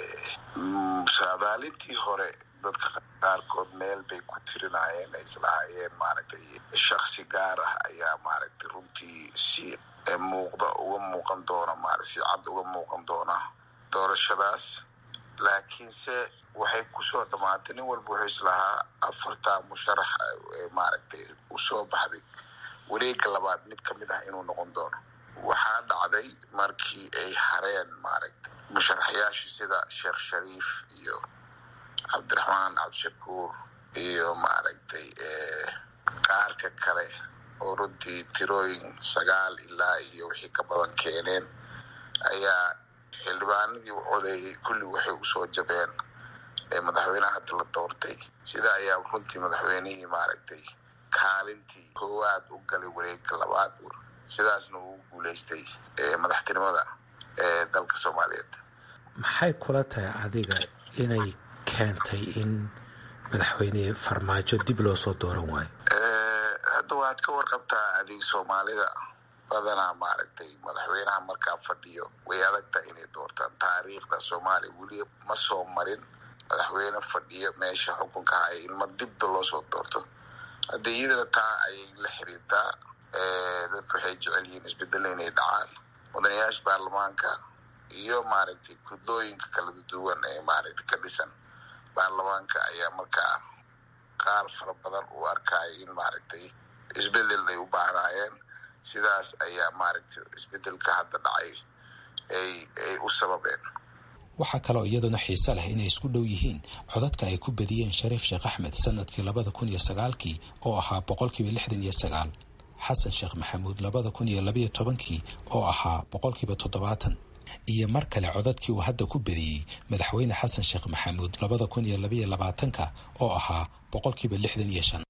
saadaalintii hore dadka qaarkood meel bay ku tirinayeen ay islahaayeen maaragtay shaksi gaar ah ayaa maaragtay runtii si muuqda uga muuqan doona maarata si cad uga muuqan doona doorashadaas laakiinse waxay kusoo dhammaatay nin walba wuxuu islahaa afartaa musharax maaragtay usoo baxday wareega labaad mid ka mid ah inuu noqon doono waxaa dhacday markii ay hareen maaragtay musharaxyaashii sida sheekh shariif iyo cabdiraxmaan cabdishakuur iyo maaragtay qaarka kale oo runtii tirooyin sagaal ilaa iyo wixii ka badan keeneen ayaa xildhibaanadii u codeeyey kulli waxay usoo jabeen madaxweyneha hadda la doortay sida ayaa runtii madaxweynihii maaragtay kaalintii koowaad u galay wareegka labaad sidaasna uu guuleystay madaxtinimada ee dalka soomaaliyeed maxay kula tahay adiga inay keentay in madaxweyne farmaajo dib loo soo dooran waayo hadda waad ka warqabtaa adig soomaalida badanaa maaragtay madaxweynaha markaa fadhiyo way adagtahay inay doortaan taariikhda soomaaliya weliba ma soo marin madaxweyne fadhiyo meesha xukunka haya in ma dibda loo soo doorto haddii iyadana taa ayay la xiriirtaa dadku waxay jecel yihiin isbedelo inay dhacaan mudanayaasha baarlamaanka iyo maaragtay kudooyinka kala duwan ee maaragtay ka dhisan baarlamaanka ayaa markaa qaar fara badan u arkaya in maaragtay isbedel ay u baahnaayeen sidaas ayaa maaragtay isbedelka hadda dhacay ay ay u sababeen waxaa kaloo iyaduna xiise leh inay isku dhow yihiin codadka ay ku badiyeen shariif sheekh axmed sanadkii labada kun iyo sagaalkii oo ahaa boqolkiiba lixdan iyo sagaal xasan sheekh maxamuud labada kun iyo labayo tobankii oo ahaa boqolkiiba toddobaatan iyo mar kale codadkii uu hadda ku badiyey madaxweyne xasan sheekh maxamuud labada kun iyo labaiyo labaatanka oo ahaa boqolkiiba lixdan iyo shan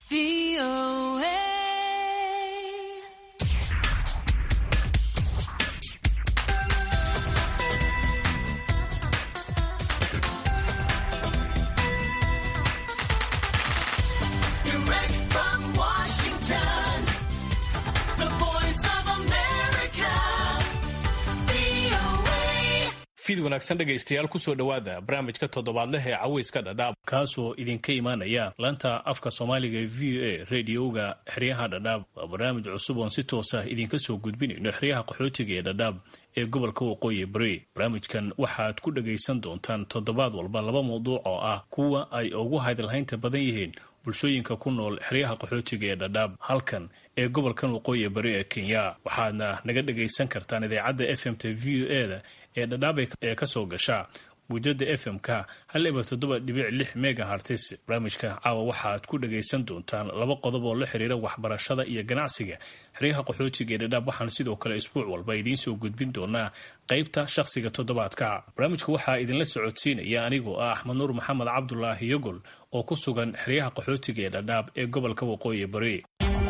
fid wanaagsan dhegaystayaal kusoo dhowaada barnaamijka toddobaadleh ee caweyska dhadhaab kaasoo idinka imaanaya laanta afka soomaaliga ee v o a rediyoga xeryaha dhadhaab waa barnaamij cusub oon si toos ah idinka soo gudbinayno xeryaha qaxootiga ee dhadhaab ee gobolka waqooyi bari barnaamijkan waxaad ku dhagaysan doontaan toddobaad walba laba mawduuc oo ah kuwa ay ugu hadalhaynta badan yihiin bulshooyinka ku nool xeryaha qaxootiga ee dhadhaab halkan ee gobolkan waqooyi bari ee kenya waxaadna naga dhagaysan kartaan idaacadda f m t v o e da ee dhadhaab ee ka soo gasha muujada f m-ka hal ibar toddoba dhibic lix megahartis barnaamijka caawa waxaad ku dhagaysan doontaan laba qodob oo la xiriira waxbarashada iyo ganacsiga xeryaha qaxootiga ee dhadhaab waxaan sidoo kale isbuuc walba idiin soo gudbin doonaa qaybta shakhsiga toddobaadka barnaamijka waxaa idinla socodsiinaya anigoo ah axmed nuur maxamed cabdulaahi yogol oo ku sugan xeryaha qaxootiga ee dhadhaab ee gobolka waqooyi bari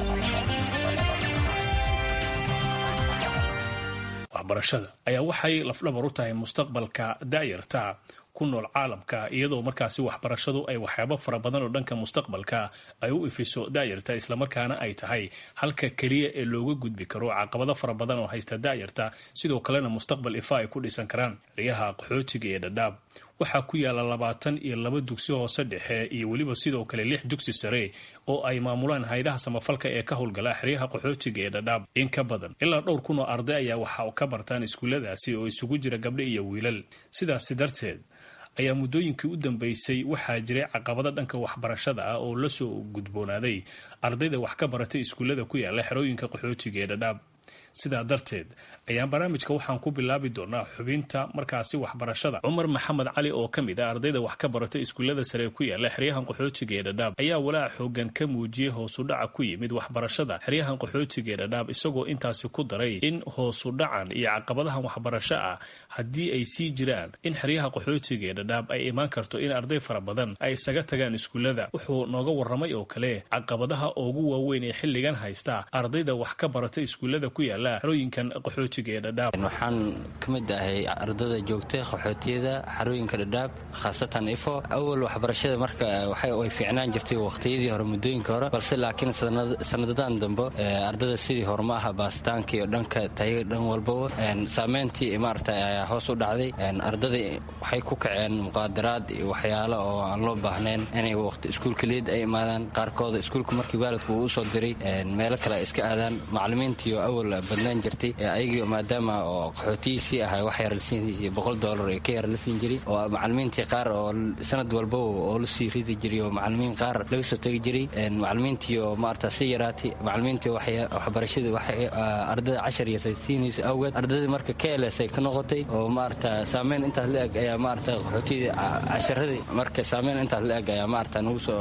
waxbarashada ayaa waxay lafdhabar u tahay mustaqbalka daayarta ku nool caalamka iyadoo markaasi waxbarashadu ay waxyaabo fara badan oo dhanka mustaqbalka ay u ifiso daayarta islamarkaana ay tahay halka keliya ee looga gudbi karo caqabado fara badan oo haysta daayarta sidoo kalena mustaqbal ifa ay ku dhisan karaan xeryaha qaxootiga ee dhadhaab waxaa ku yaala labaatan iyo laba dugsi hoose dhexe iyo weliba sidoo kale lix dugsi sare oo ay maamulaan haydaha samafalka ee ka howlgala xeryaha qaxootiga ee dhadhaab in ka badan ilaa dhowr kun oo arday ayaa waxa ka bartaan iskuulladaasi oo isugu jira gabdho iyo wiilal sidaasi darteed ayaa muddooyinkii u dambeysay waxaa jiray caqabado dhanka waxbarashada ah oo lasoo gudboonaaday ardayda wax ka baratay iskuullada ku yaala xerooyinka qaxootiga ee dhadhaab sidaa darteed ayaan barnaamijka waxaan ku bilaabi doonaa xubinta markaasi waxbarashada cumar maxamed cali oo ka mid ah ardayda wax ka barata iskuullada sare ku yaala xeryahan qaxootiga ee dhadhaab ayaa walaac xoogan ka muujiyey hoosudhaca ku yimid waxbarashada xeryahan qaxootiga ee dhadhaab isagoo intaasi ku daray in hoosudhacan iyo caqabadahan waxbarasho ah haddii ay sii jiraan in xeryaha qaxootiga ee dhadhaab ay imaan karto in arday fara badan ay isaga tagaan iskuullada wuxuu nooga warramay oo kale caqabadaha ugu waaweyn ee xilligan haysta ardayda wax ka barata iskuullada ku yaala xerooyinkan qaxootiga ee dhadhaab waxaan ka mid ahay ardada joogta qaxootiyada xarooyinka dhadhaab khaasatan ifo awal waxbarashada marka way fiicnaan jirtay waqhtiyadii hore muddooyinka hore balse laakiin sanadadan dambe ardada sidii hore ma aha baasitaanka iyo dhanka tayo dhan walbaba saameyntii maarata ayaa hoos u dhacday ardada waxay ku kaceen muqaadaraad iyo waxyaalo oo aan loo baahnayn inay waqti iskuulka leed ay imaadaan qaarkooda iskuulka markii waalidku uu usoo diray meelo kale ay iska aadaan macalimiintiiyo awal badnaan jirtay ayagii maadaama oo qaxootiyiisii ahay wax yar lasiin boqol doolar ee ka yar la siin jiray oo macalimiintii qaar oo sanad walba oo la sii ridi jiray oo macalimiin qaar laga soo tegi jiray macalimiintii oo maarata si yaraatay macalimiintii waxbarashadii ardada cashar yasa siinaysa awgeed ardadii marka kls ay ka noqotay oo maarata saameyn intaas la eg ayaa maarata qaxootiyadii casharadii marka saameyn intaas la eg ayaa maarata nagu soo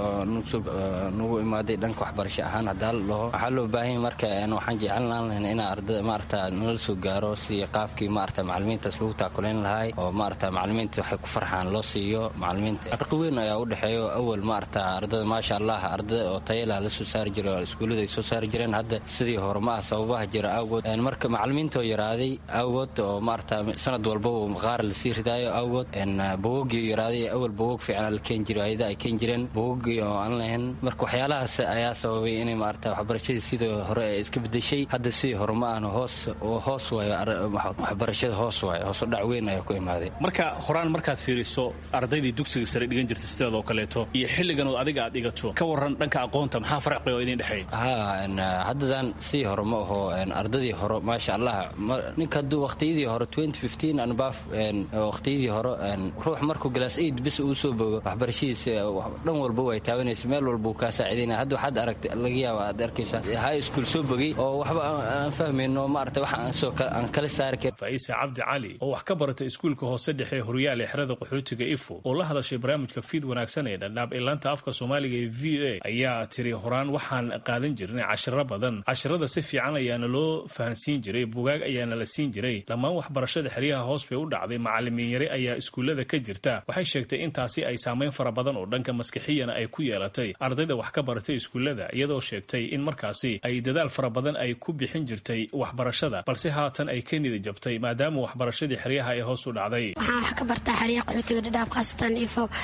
nagu imaaday dhanka waxbarasho ahaan haddaa la dhaho waxaa loo baahanya marka waxaan jeclan lahayn inaa ardada maarata nala soo gaaro si qaabkii maarata macalimiintaas lagu taakulayn lahay oo maarata macalimiinta waxay ku farxaan loo siiyo macalimiinta farqi weyn ayaa u dhexeeyo awal maarata ardada maasha allah ardada oo tayalah la soo saari jiray oo iskuullada ay soo saari jireen hadda sidii hore ma ah sababaha jira awgood marka macalimiinta oo yaraaday awgood oo maarata sanad walbaba qaar lasii ridaayo awgood bawogii yaraaday awal bawog fiican la keen jiray ayada ay keen jireen bawogii oo aan lahayn marka waxyaalahaas ayaa sababay inay maarata waxbarashadii sidii hore ay iska bedeshay hadda sidii hore ma ahna hoos hoos waayo waxbarashada hoos waayo hoos u dhac weyn ayaa ku imaaday marka horaan markaad fiiriso ardaydii dugsiga sare dhigan jirta sideed oo kaleeto iyo xilligan oo adiga aad dhigato ka waran dhanka aqoonta maxaa farqi oo idin dhexeey ha haddadan sidii hore ma aho ardadii hore maasha allah ninka hadduu waqtiyadii hore anbaf waqtiyadii hore ruux markuu galaas aid bis uu soo bogo waxbarashadiisa dhan walba way taabanaysa meel walba uu kaa saacidaynaya hadda waxaad aragta laga yaaba aad arkaysa high school soo bogay oo waxba aan fahmayno maarata waxa aan soo aan kala saari karin faisa cabdi cali oo wax ka barata iskuulka hoose dhexe ee horyaal ee xerada qaxootiga ifo oo la hadashay barnaamijka fiid wanaagsan ee dhadhaab ee laanta afka soomaaliga ee v o a ayaa tiri horaan waxaan qaadan jirnay cashiro badan cashirada si fiican ayaana loo fahansiin jiray bugaag ayaana la siin jiray dhammaan waxbarashada xeryaha hoos bay u dhacday macalimiin yare ayaa iskuullada ka jirta waxay sheegtay intaasi ay saameyn fara badan oo dhanka maskixiyana ay ku yeelatay ardayda wax ka baratay iskuullada iyadoo sheegtay in markaasi ay dadaal fara badan ay ku bixin jirtay waxbarashada balse haatan ay ka nida jabtay maadaama waxbarashadii xeryaha ay hoos u dhacday waxaan wax ka bartaa xeryaha qaxootiga dhadhaab khaasatan ifo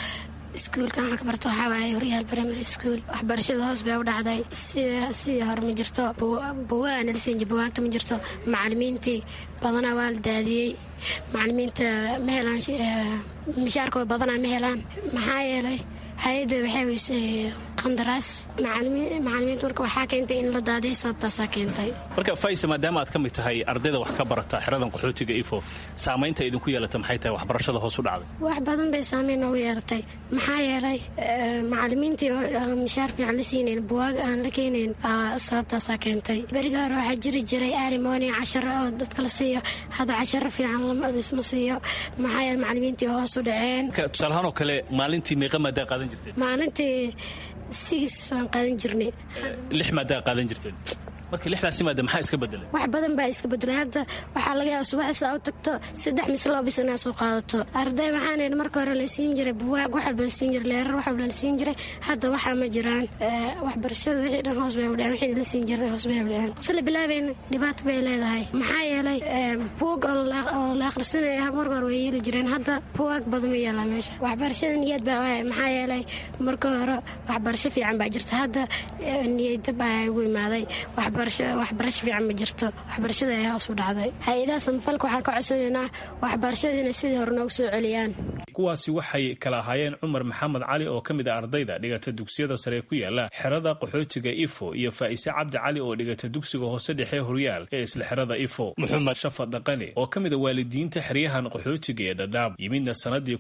iskuulkan waxaan ka barta waxaa waaye horyaal primary school waxbarashada hoos bay u dhacday sida sidii hore ma jirto buugaa nalasiinji buwaagta ma jirto macalimiintii badanaa waa la daadiyey macalimiinta ma helaan mishaarka badanaa ma helaan maxaa yeelay hay-adda waxay weysay qandaraas macalimiinta marka waxaa keentay in la daadiyo sababtaasaa keentay marka faisa maadaama aad ka mid tahay ardayda wax ka barata xeradan qaxootiga ifo saamaynta idinku yeelata maxay tahay waxbarashada hoos u dhacday wax badan bay saamayn noogu yeelatay maxaa yeelay macalimiintii mishaar fiican la siinayn buwaag aan la keenayn sababtaasaa keentay beriga hore waxaa jiri jiray aalimoni casharo oo dadka la siiyo hadda casharo fiican laisma siiyo maxaa yeele macalimiintii hoos u dhaceen tusaalahaan oo kale maalintii meeqa maadaa qaadan jirteen maalintii sigis waan qaadan jirnay lix maadaa qaadan jirteen marka lixdaasi maada maxaa iska bedelay wax badan baa iska bedelay hadda waxaa laga yaaba subaxdiisa u tagto saddex mise laba bis inaa soo qaadato arday waxaan marka hore la siin jiray buwaag wax walba la siin jiray leerar wax walba la siin jiray hadda waxaa ma jiraan waxbarashada wixii dhan hoos bay u dhaceen wixii la siin jiray hoos bay u dhaceen sila bilaabeyn dhibaato bay leedahay maxaa yeelay buug oo la akhrisanaya marka hore way yeeli jireen hadda buwaag badan ma yeelaa meesha waxbarashada niyad baa waaya maxaa yeelay marka hore waxbarasho fiican baa jirta hadda niyadda baa ugu imaaday waxbarasho fiican ma jirto waxbarashada ayaa hoos u dhacday hay-adaha samafalka waxaan ka codsanaynaa waxbarashada inay sidii hore noogu soo celiyaan kuwaasi waxay kala ahaayeen cumar maxamed cali oo ka mid a ardayda dhigata dugsiyada sare ku yaala xerada qaxootiga ifo iyo faa'ise cabdi cali oo dhigata dugsiga hoose dhexe horyaal ee isla xerada ifo maxamed shafa dhaqane oo ka mid a waalidiinta xeryahan qaxootiga ee dhadhaab yimidna sanadii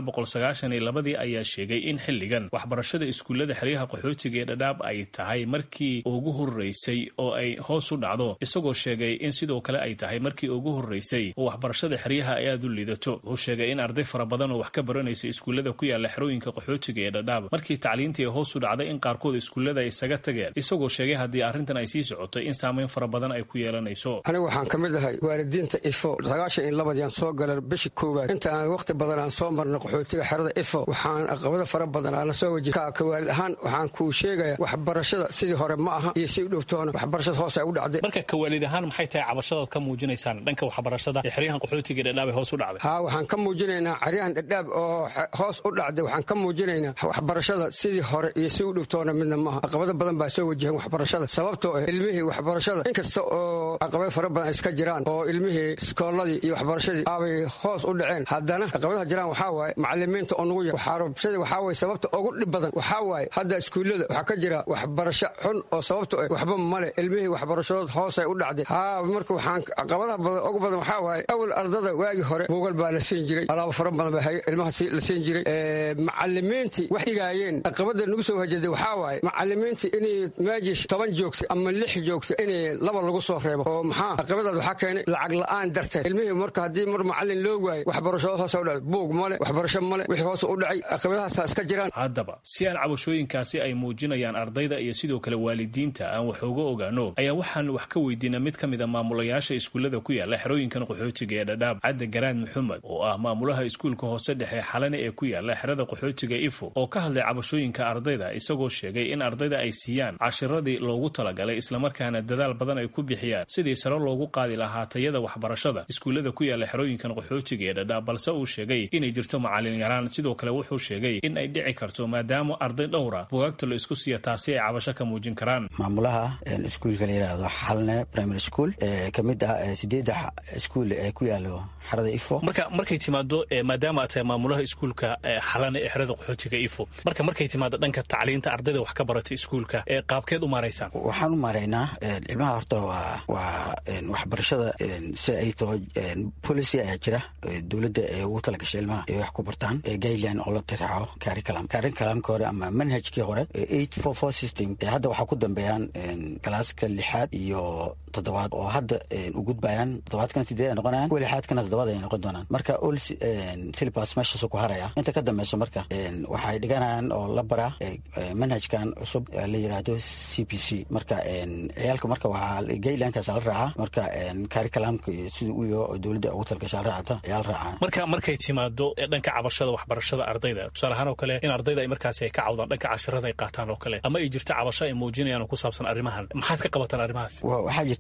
labadii ayaa sheegay in xilligan waxbarashada iskuullada xeryaha qaxootiga ee dhadhaab ay tahay markii ugu horeysay oo ay hoos u dhacdo isagoo sheegay in sidoo kale ay tahay markii ugu horreysay oo waxbarashada xeryaha ay aad u liidato wuxuu sheegay in arday fara badan oo wax ka baranaysa iskuullada ku yaala xerooyinka qaxootiga ee dhadhaab markii tacliintii ay hoos u dhacday in qaarkood iskuullada ay isaga tageen isagoo sheegay haddii arrintan ay sii socoto in saamayn fara badan ay ku yeelanayso anigu waxaan ka mid ahay waalidiinta ifo sagaashan iyo labadiiaan soo gala bishii koowaad inta aan wakhti badan aan soo marna qaxootiga xerada ifo waxaan aqabado fara badan aan la soo waji ka waalid ahaan waxaan kuu sheegaya waxbarashada sidii hore ma aha iyo si u dhowtoona waxbarashada hoos ay u dhacday marka kawaalid ahaan maxay tahay cabashadaad ka muujinaysaan dhanka waxbarashada ee xeryahan qaxootiga dhadhaab ee hoos u dhacday haa waxaan ka muujinaynaa caryahan dhadhaab oo hoos u dhacday waxaan ka muujinaynaa waxbarashada sidii hore iyo si u dhowtoona midna maaha caqabado badan baa soo wajahan waxbarashada sababtoo ah ilmihii waxbarashada inkasta oo caqabado fara badan iska jiraan oo ilmihii iskoolladii iyo waxbarashadii aabay hoos u dhaceen haddana caqabadaha jiraan waxaa waaye macalimiinta oo nugu yar waxbarashadii waxaa waye sababta ugu dhib badan waxaa waaye hadda iskuullada waxaa ka jira waxbarasho xun oo sababto ah waxba male ilmihii waxbarashadood hoosay u dhacday haa marka waxaan caqabadaha badan ugu badan waxaa waaye awal ardada waagii hore buugal baa la siin jiray alaabo fara badan baa ilmaha la siin jiray macalimiintii wax dhigaayeen caqabada nagu soo hajaday waxaa waaye macalimiintii inay maajish toban joogta ama lix joogta inay laba lagu soo reebo oo maxaa caqabadaas waxaa keenay lacag la-aan darteed ilmihii marka haddii mar macalin loo waayo waxbarashadood hoos u dhacday buug male waxbarasho male wixii hoos u dhacay caqabadahaasa iska jiraan haddaba si aan cabashooyinkaasi ay muujinayaan ardayda iyo sidoo kale waalidiinta aan wax uga ogaano ayaa waxaan wax ka weydiina mid ka mid a maamulayaasha iskuullada ku yaala xerooyinkan qaxootiga ee dhadhaab cadde garaad maxamed oo ah maamulaha iskuulka hoose dhexe xalane ee ku yaala xerada qaxootiga ifo oo ka hadlay cabashooyinka ardayda isagoo sheegay in ardayda ay siiyaan cashiradii loogu talagalay islamarkaana dadaal badan ay ku bixiyaan sidii sare loogu qaadi lahaa tayada waxbarashada iskuullada ku yaala xerooyinkan qaxootiga ee dhadhaab balse uu sheegay inay jirto macalin yaraan sidoo kale wuxuu sheegay in ay dhici karto maadaama arday dhowra bugaagta la isku siiya taasi ay cabasho ka muujin karaan maamulaha iskuulka la yidhaahdo xalne primary school ee ka mid ah sideedda iskuul ee ku yaalo xerada ifo marka markay timaado maadaama aad tahay maamulaha iskuulka xalane ee xerada qaxootiga ifo marka markay timaado dhanka tacliinta ardayda wax ka barata iskuulka ee qaabkeed u maaraysaan waxaan u maaraynaa ilmaha horta waa waa waxbarashada si ay taho policy ayaa jira dowladda ee ugu talagashay ilmaha ay wax ku bartaan guideline oo la tiraaco curriculum curriculumka hore ama manhajkii hore eight four four system hadda waxaa ku dambeeyaan galaaska lixaad iyo toddobaad oo hadda u gudbayaan toddobaadkana sideed ay noqonayaan kuwa lixaadkana toddobaad ay noqon doonaan marka ol syllabus meeshaasuu ku haraya inta ka dambeyso marka waxay dhiganayaan oo la baraa manhajkan cusub la yiraahdo c p c marka ciyaalka marka waxaa guidelinekaas la raacaa marka curriculumka sida u yaho oo dowladda ugu talgasha la raacata ayaa la raacaa marka markay timaado dhanka cabashada waxbarashada ardayda tusaale ahaan oo kale in ardayda ay markaasi ay ka cawdaan dhanka cashirada ay qaataan oo kale ama ay jirta cabasho ay muujinayaan oo ku saabsan arrimahan maxaad ka qabataan arrimahaas waxaa jirto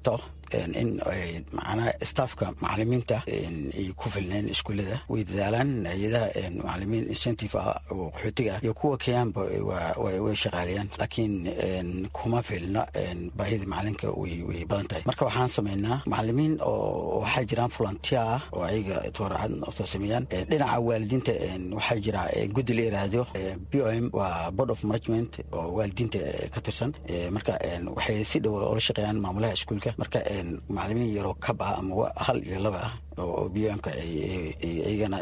in macnaha staffka macalimiinta ay ku filneen iskuullada way dadaalaan hay-adaha macalimiin incentive ah oo qaxootiga ah iyo kuwa kenyaanba way shaqaaliyaan laakiin kuma filna baahida macalinka way badan tahay marka waxaan sameynaa macalimiin oo waxaa jiraan volunteer ah oo ayaga tooracad sameeyaan dhinaca waalidiinta waxaa jira guddi la yiraahdo b o m waa board of management oo waalidiinta ka tirsan marka waxay si dhow ola shaqeeyaan maamulaha iskuulka marka macalimiin yaroo kab ah ama hal iyo laba ah oo b o mka iyagana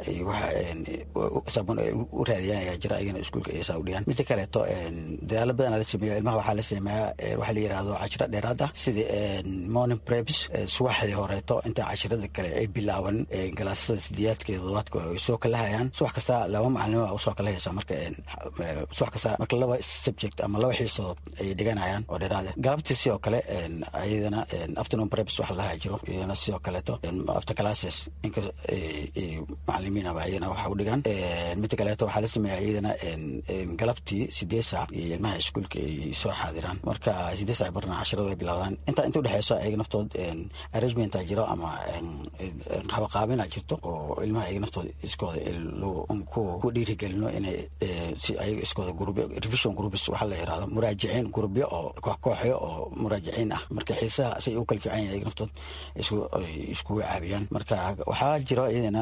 sabon u raadiyaan ayaa jira ayagana iskuulka ay saa u dhigaan midda kaleeto dadaalo badanaa la sameeyo ilmaha waxaa la sameeyaa waxaa la yirahdo cashiro dheeraad ah sida morning preps subaxdii horeeto inta cashirada kale ay bilaaban galaasada sideeyaadka iyo todobaadka ay soo kala hayaan subax kasta laba macalimo usoo kala haysa marka subax kasta marka laba subject ama laba xiisood ayay dhiganayaan oo dheeraad galabtii sidoo kale ayadana afternoon preps waxa lahaa jiro iyadana sidoo kaleeto after classes inka macalimiinaba ayagana waxa u dhigaan midda kaleeto waxaa la sameeya iyadana galabtii sideed saac iyo ilmaha iskuulka ay soo xaadiraan marka sideed saac barna cashirada way bilowdaan inta inta udhexeyso ayaga naftood arrangementa jiro ama qabaqaabina jirto oo ilmaha ayaga naftooda iskooda ku dhiirigelino inay si ayaga iskooda gurubyo revision groups waxaa la yirahdo muraajiciin gurubyo oo koox kooxyo oo muraajiciin ah marka xiisaha say u kala fiican yahin ayaga naftood iskugu caabiyaan marka waxaa jiro iyadana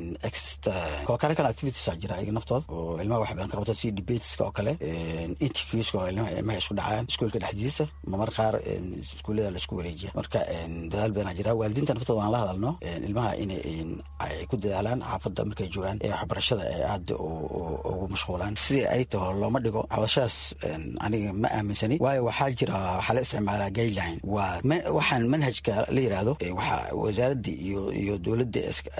co-curricular activities a jira ayaga naftood oo ilmaha wax badan ka qabto si debateska oo kale interviewska oo ilmaha isku dhacaan iskuulka dhexdiisa mamar qaar iskuullada laisku wareejiya marka dadaal badanaa jira waalidiinta naftooda waan la hadalno ilmaha inay ay ku dadaalaan xaafadda markay joogaan ee waxbarashada ee aada ugu mashquulaan sidii ay taho looma dhigo cabashadaas aniga ma aaminsani waayo waxaa jira waxaa la isticmaalaa guideline waa waxaan manhajka la yiraahdo waxa wasaaradda iyo iyo dowladda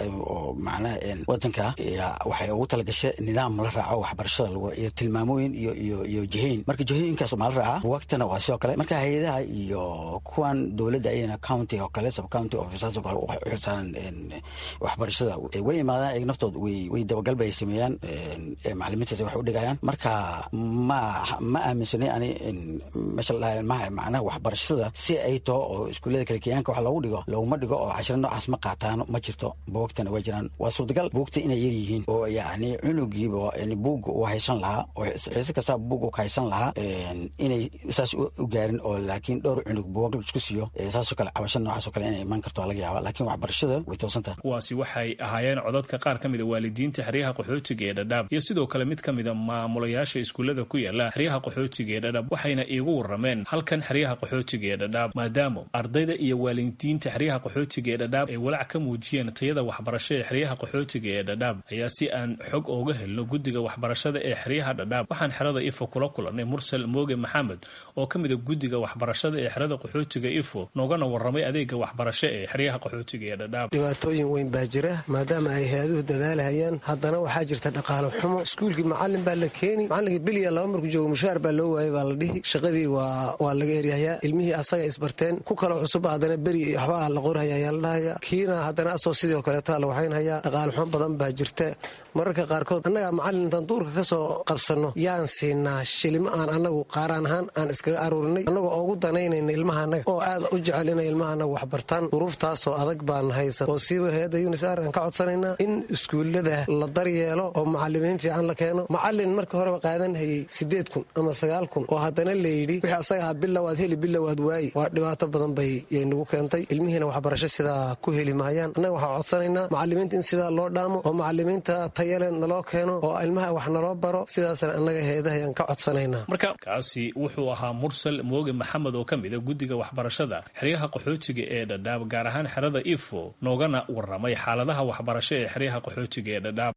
oo macnaha wadanka waxay ugu talagashay nidaam la raaco waxbarashada lagu iyo tilmaamooyin iyo iyo iyo jihayn marka jihooyinkaas maa la raacaa waqtina waa sidoo kale marka hay-adaha iyo kuwan dowladda ayana county oo kale sub county officers oo kale u xilsaaran waxbarashada way imaadaan ayaga naftood way way dabagal bay sameeyaan macalimiintaas wax u dhigayaan marka ma ma aaminsanay ani meesha la dhahay maha macnaha waxbarashada si ay taho oo iskuullada kale kenyaanka wax loogu dhigo looguma dhigo oo cashiro noocaas ma qaataan ma jirto buugtana waa jiraan waa suurtagal buugta inay yar yihiin oo yacni cunugiiba buugga uu haysan lahaa oo xiise kasta buugga ka haysan lahaa inay saas u gaarin oo laakiin dhowr cunug buugag isku siiyo saasoo kale cabasho noocaas oo kale inay imaan karto laga yaaba laakiin waxbarashada way toosantaha kuwaasi waxay ahaayeen codadka qaar ka mida waalidiinta xeryaha qaxootiga ee dhadhaab iyo sidoo kale mid ka mida maamulayaasha iskuullada ku yaala xeryaha qaxootiga ee dhadhaab waxayna iigu warameen halkan xeryaha qaxootiga ee dhadhaab maadaama ardayda iyo waalidiinta xeryaha qaxootiga ee dhadhaab ay walaac ka muujiyeen tayada waxbarasho ee xeryaha qaxootiga ee dhadhaab ayaa si aan xog ooga helno guddiga waxbarashada ee xeryaha dhadhaab waxaan xerada ifo kula kulannay mursal mooge maxamed oo ka mida guddiga waxbarashada ee xerada qaxootiga ifo noogana waramay adeega waxbarasho ee xeryaha qaxootiga ee dhadhaab dhibaatooyin weyn baa jira maadaama ay hay-aduhu dadaalahayaan haddana waxaa jirta dhaqaalo xumo iskuulkii macalin baa la keeni macalinkii biliya laba markuu joogo mushaar baa loo waayay baa la dhihi shaqadii waa laga eryahayaa ilmihii asaga isbarteen ku kaloo cusubba haddana beri waxbaa la qorhaya ayaa la dhahaya kiina haddana asoo sidoo kaleeta la waxaynhayaa dhaqaalo xumo badan baa jirta mararka qaarkood annagaa macallin intaan duurka ka soo qabsanno yaan siinaa shilimo aan annagu qaaraan ahaan aan iskaga aruurinay annagoo ugu danaynayna ilmahaanaga oo aad u jecel inay ilmahaanaga waxbartaan duruuftaasoo adag baan haysa oo siiba hay-adda unisar aan ka codsanaynaa in iskuullada la daryeelo oo macalimiin fiican la keeno macallin marka horeba qaadan hayay siddeed kun ama sagaal kun oo haddana layidhi wixii asaga ah bilow aad heli bilow aad waayi waa dhibaato badan bay yay nagu keentay ilmihiina waxbarasho sidaa ku heli maayaan annaga waxaan codsanaynaa macalimiinta in sidaa loo dhaamo oo macalimiinta tayale naloo keeno oo ilmaha wax naloo baro sidaasna annaga hay-adaha ayaan ka codsanaynaa marka kaasi wuxuu ahaa mursal mooge maxamed oo ka mida guddiga waxbarashada xeryaha qaxootiga ee dhadhaab gaar ahaan xerada ifo noogana waramay xaaladaha waxbarasho ee xeryaha qaxootiga ee dhadhaab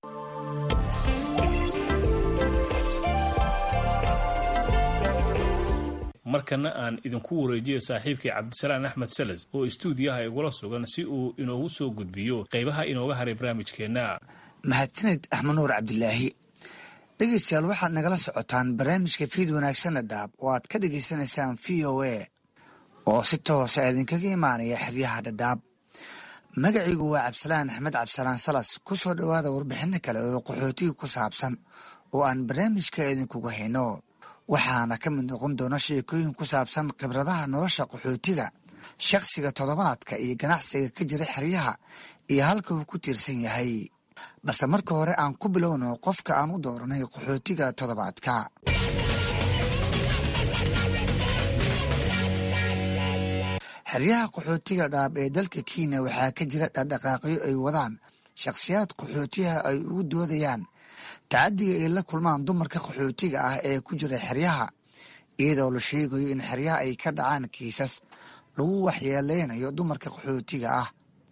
markana aan idinku wareejiyo saaxiibkii cabdisalaan axmed salas oo istuudiyaha igula sugan si uu inoogu soo gudbiyo qaybaha inooga haray barnaamijkeenna mahadsaned axmed nuur cabdilaahi dhegeystayaal waxaad nagala socotaan barnaamijka fiid wanaagsanna dhaab oo aad ka dhegaysanaysaan v o a oo si toosa idinkaga imaanaya xeryaha dhadhaab magaciigu waa cabdisalaan axmed cabdisalaan salas ku soo dhowaada warbixino kale oo qaxootiga ku saabsan oo aan barnaamijka idinkuga hayno waxaana ka mid noqon doona sheekooyin ku saabsan khibradaha nolosha qaxootiga shakhsiga toddobaadka iyo ganacsiga ka jira xeryaha iyo halka uu ku tiirsan yahay balse marka hore aan ku bilowno qofka aan u dooranay qaxootiga toddobaadka xeryaha qaxootiga dhaab ee dalka kenya waxaa ka jira dhaqdhaqaaqyo ay wadaan shakhsiyaad qaxootiyaha ay ugu doodayaan tacadiga ay la kulmaan dumarka qaxootiga ah ee ku jira xeryaha iyadoo la sheegayo in xeryaha ay ka dhacaan kiisas lagu waxyeeleynayo dumarka qaxootiga ah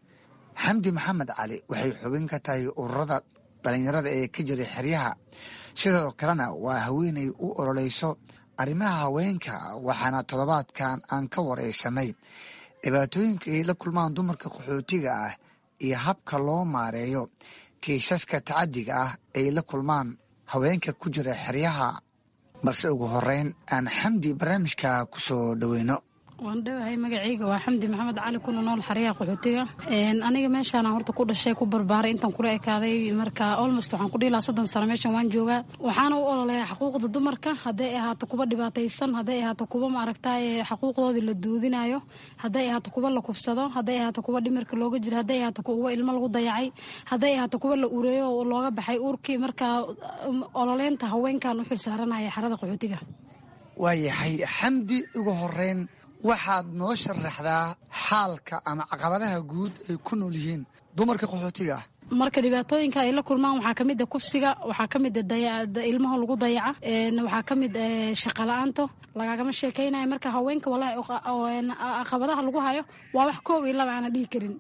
xamdi maxamed cali waxay xubin ka tahay ururada dhalinyarada ee ka jira xeryaha sidoo kalena waa haweenay u ololeyso arrimaha haweenka waxaana toddobaadkan aan ka wareysanay dhibaatooyinka ay la kulmaan dumarka qaxootiga ah iyo habka loo maareeyo kiisaska tacadiga ah ay la kulmaan haweenka ku jira xeryaha balse ugu horeyn aan xamdi barnaamijka ku soo dhoweyno waan dhowahay magacayga waa xamdi maxamed cali kuna nool xaryaha qaxootiga aniga meeshaan horta ku dhashay ku barbaaray intaan kula ekaaday marka olmost waxaan ku dhiilaa soddon sano meeshan waan joogaa waxaana u ololeeyaa xuquuqda dumarka hadday ahaato kuwa dhibaataysan hadday ahaato kuwa maaragtay xuquuqdoodii la duudinayo hadday ahaato kuwa la kufsado hadday ahaato kuwa dhimirka looga jiro hadday ahaato kuwa ilmo lagu dayacay hadday ahaato kuwa la ureeyo oo looga baxay uurkii marka ololeynta haweenkan u xilsaaranaya xarada qaxootiga waayahay xamdi ugu horeyn waxaad noo sharaxdaa xaalka ama caqabadaha guud ay ku nool yihiin dumarka qaxootiga ah marka dhibaatooyinka ay la kulmaan waxaa kamid a kufsiga waxaa kamid ilmaha lagu dayaca waxaa kamid shaqala-aanto lagagama sheekeynayo marka haweenka walahi caqabadaha lagu hayo waa wax koob iyo laba aana dhihi karin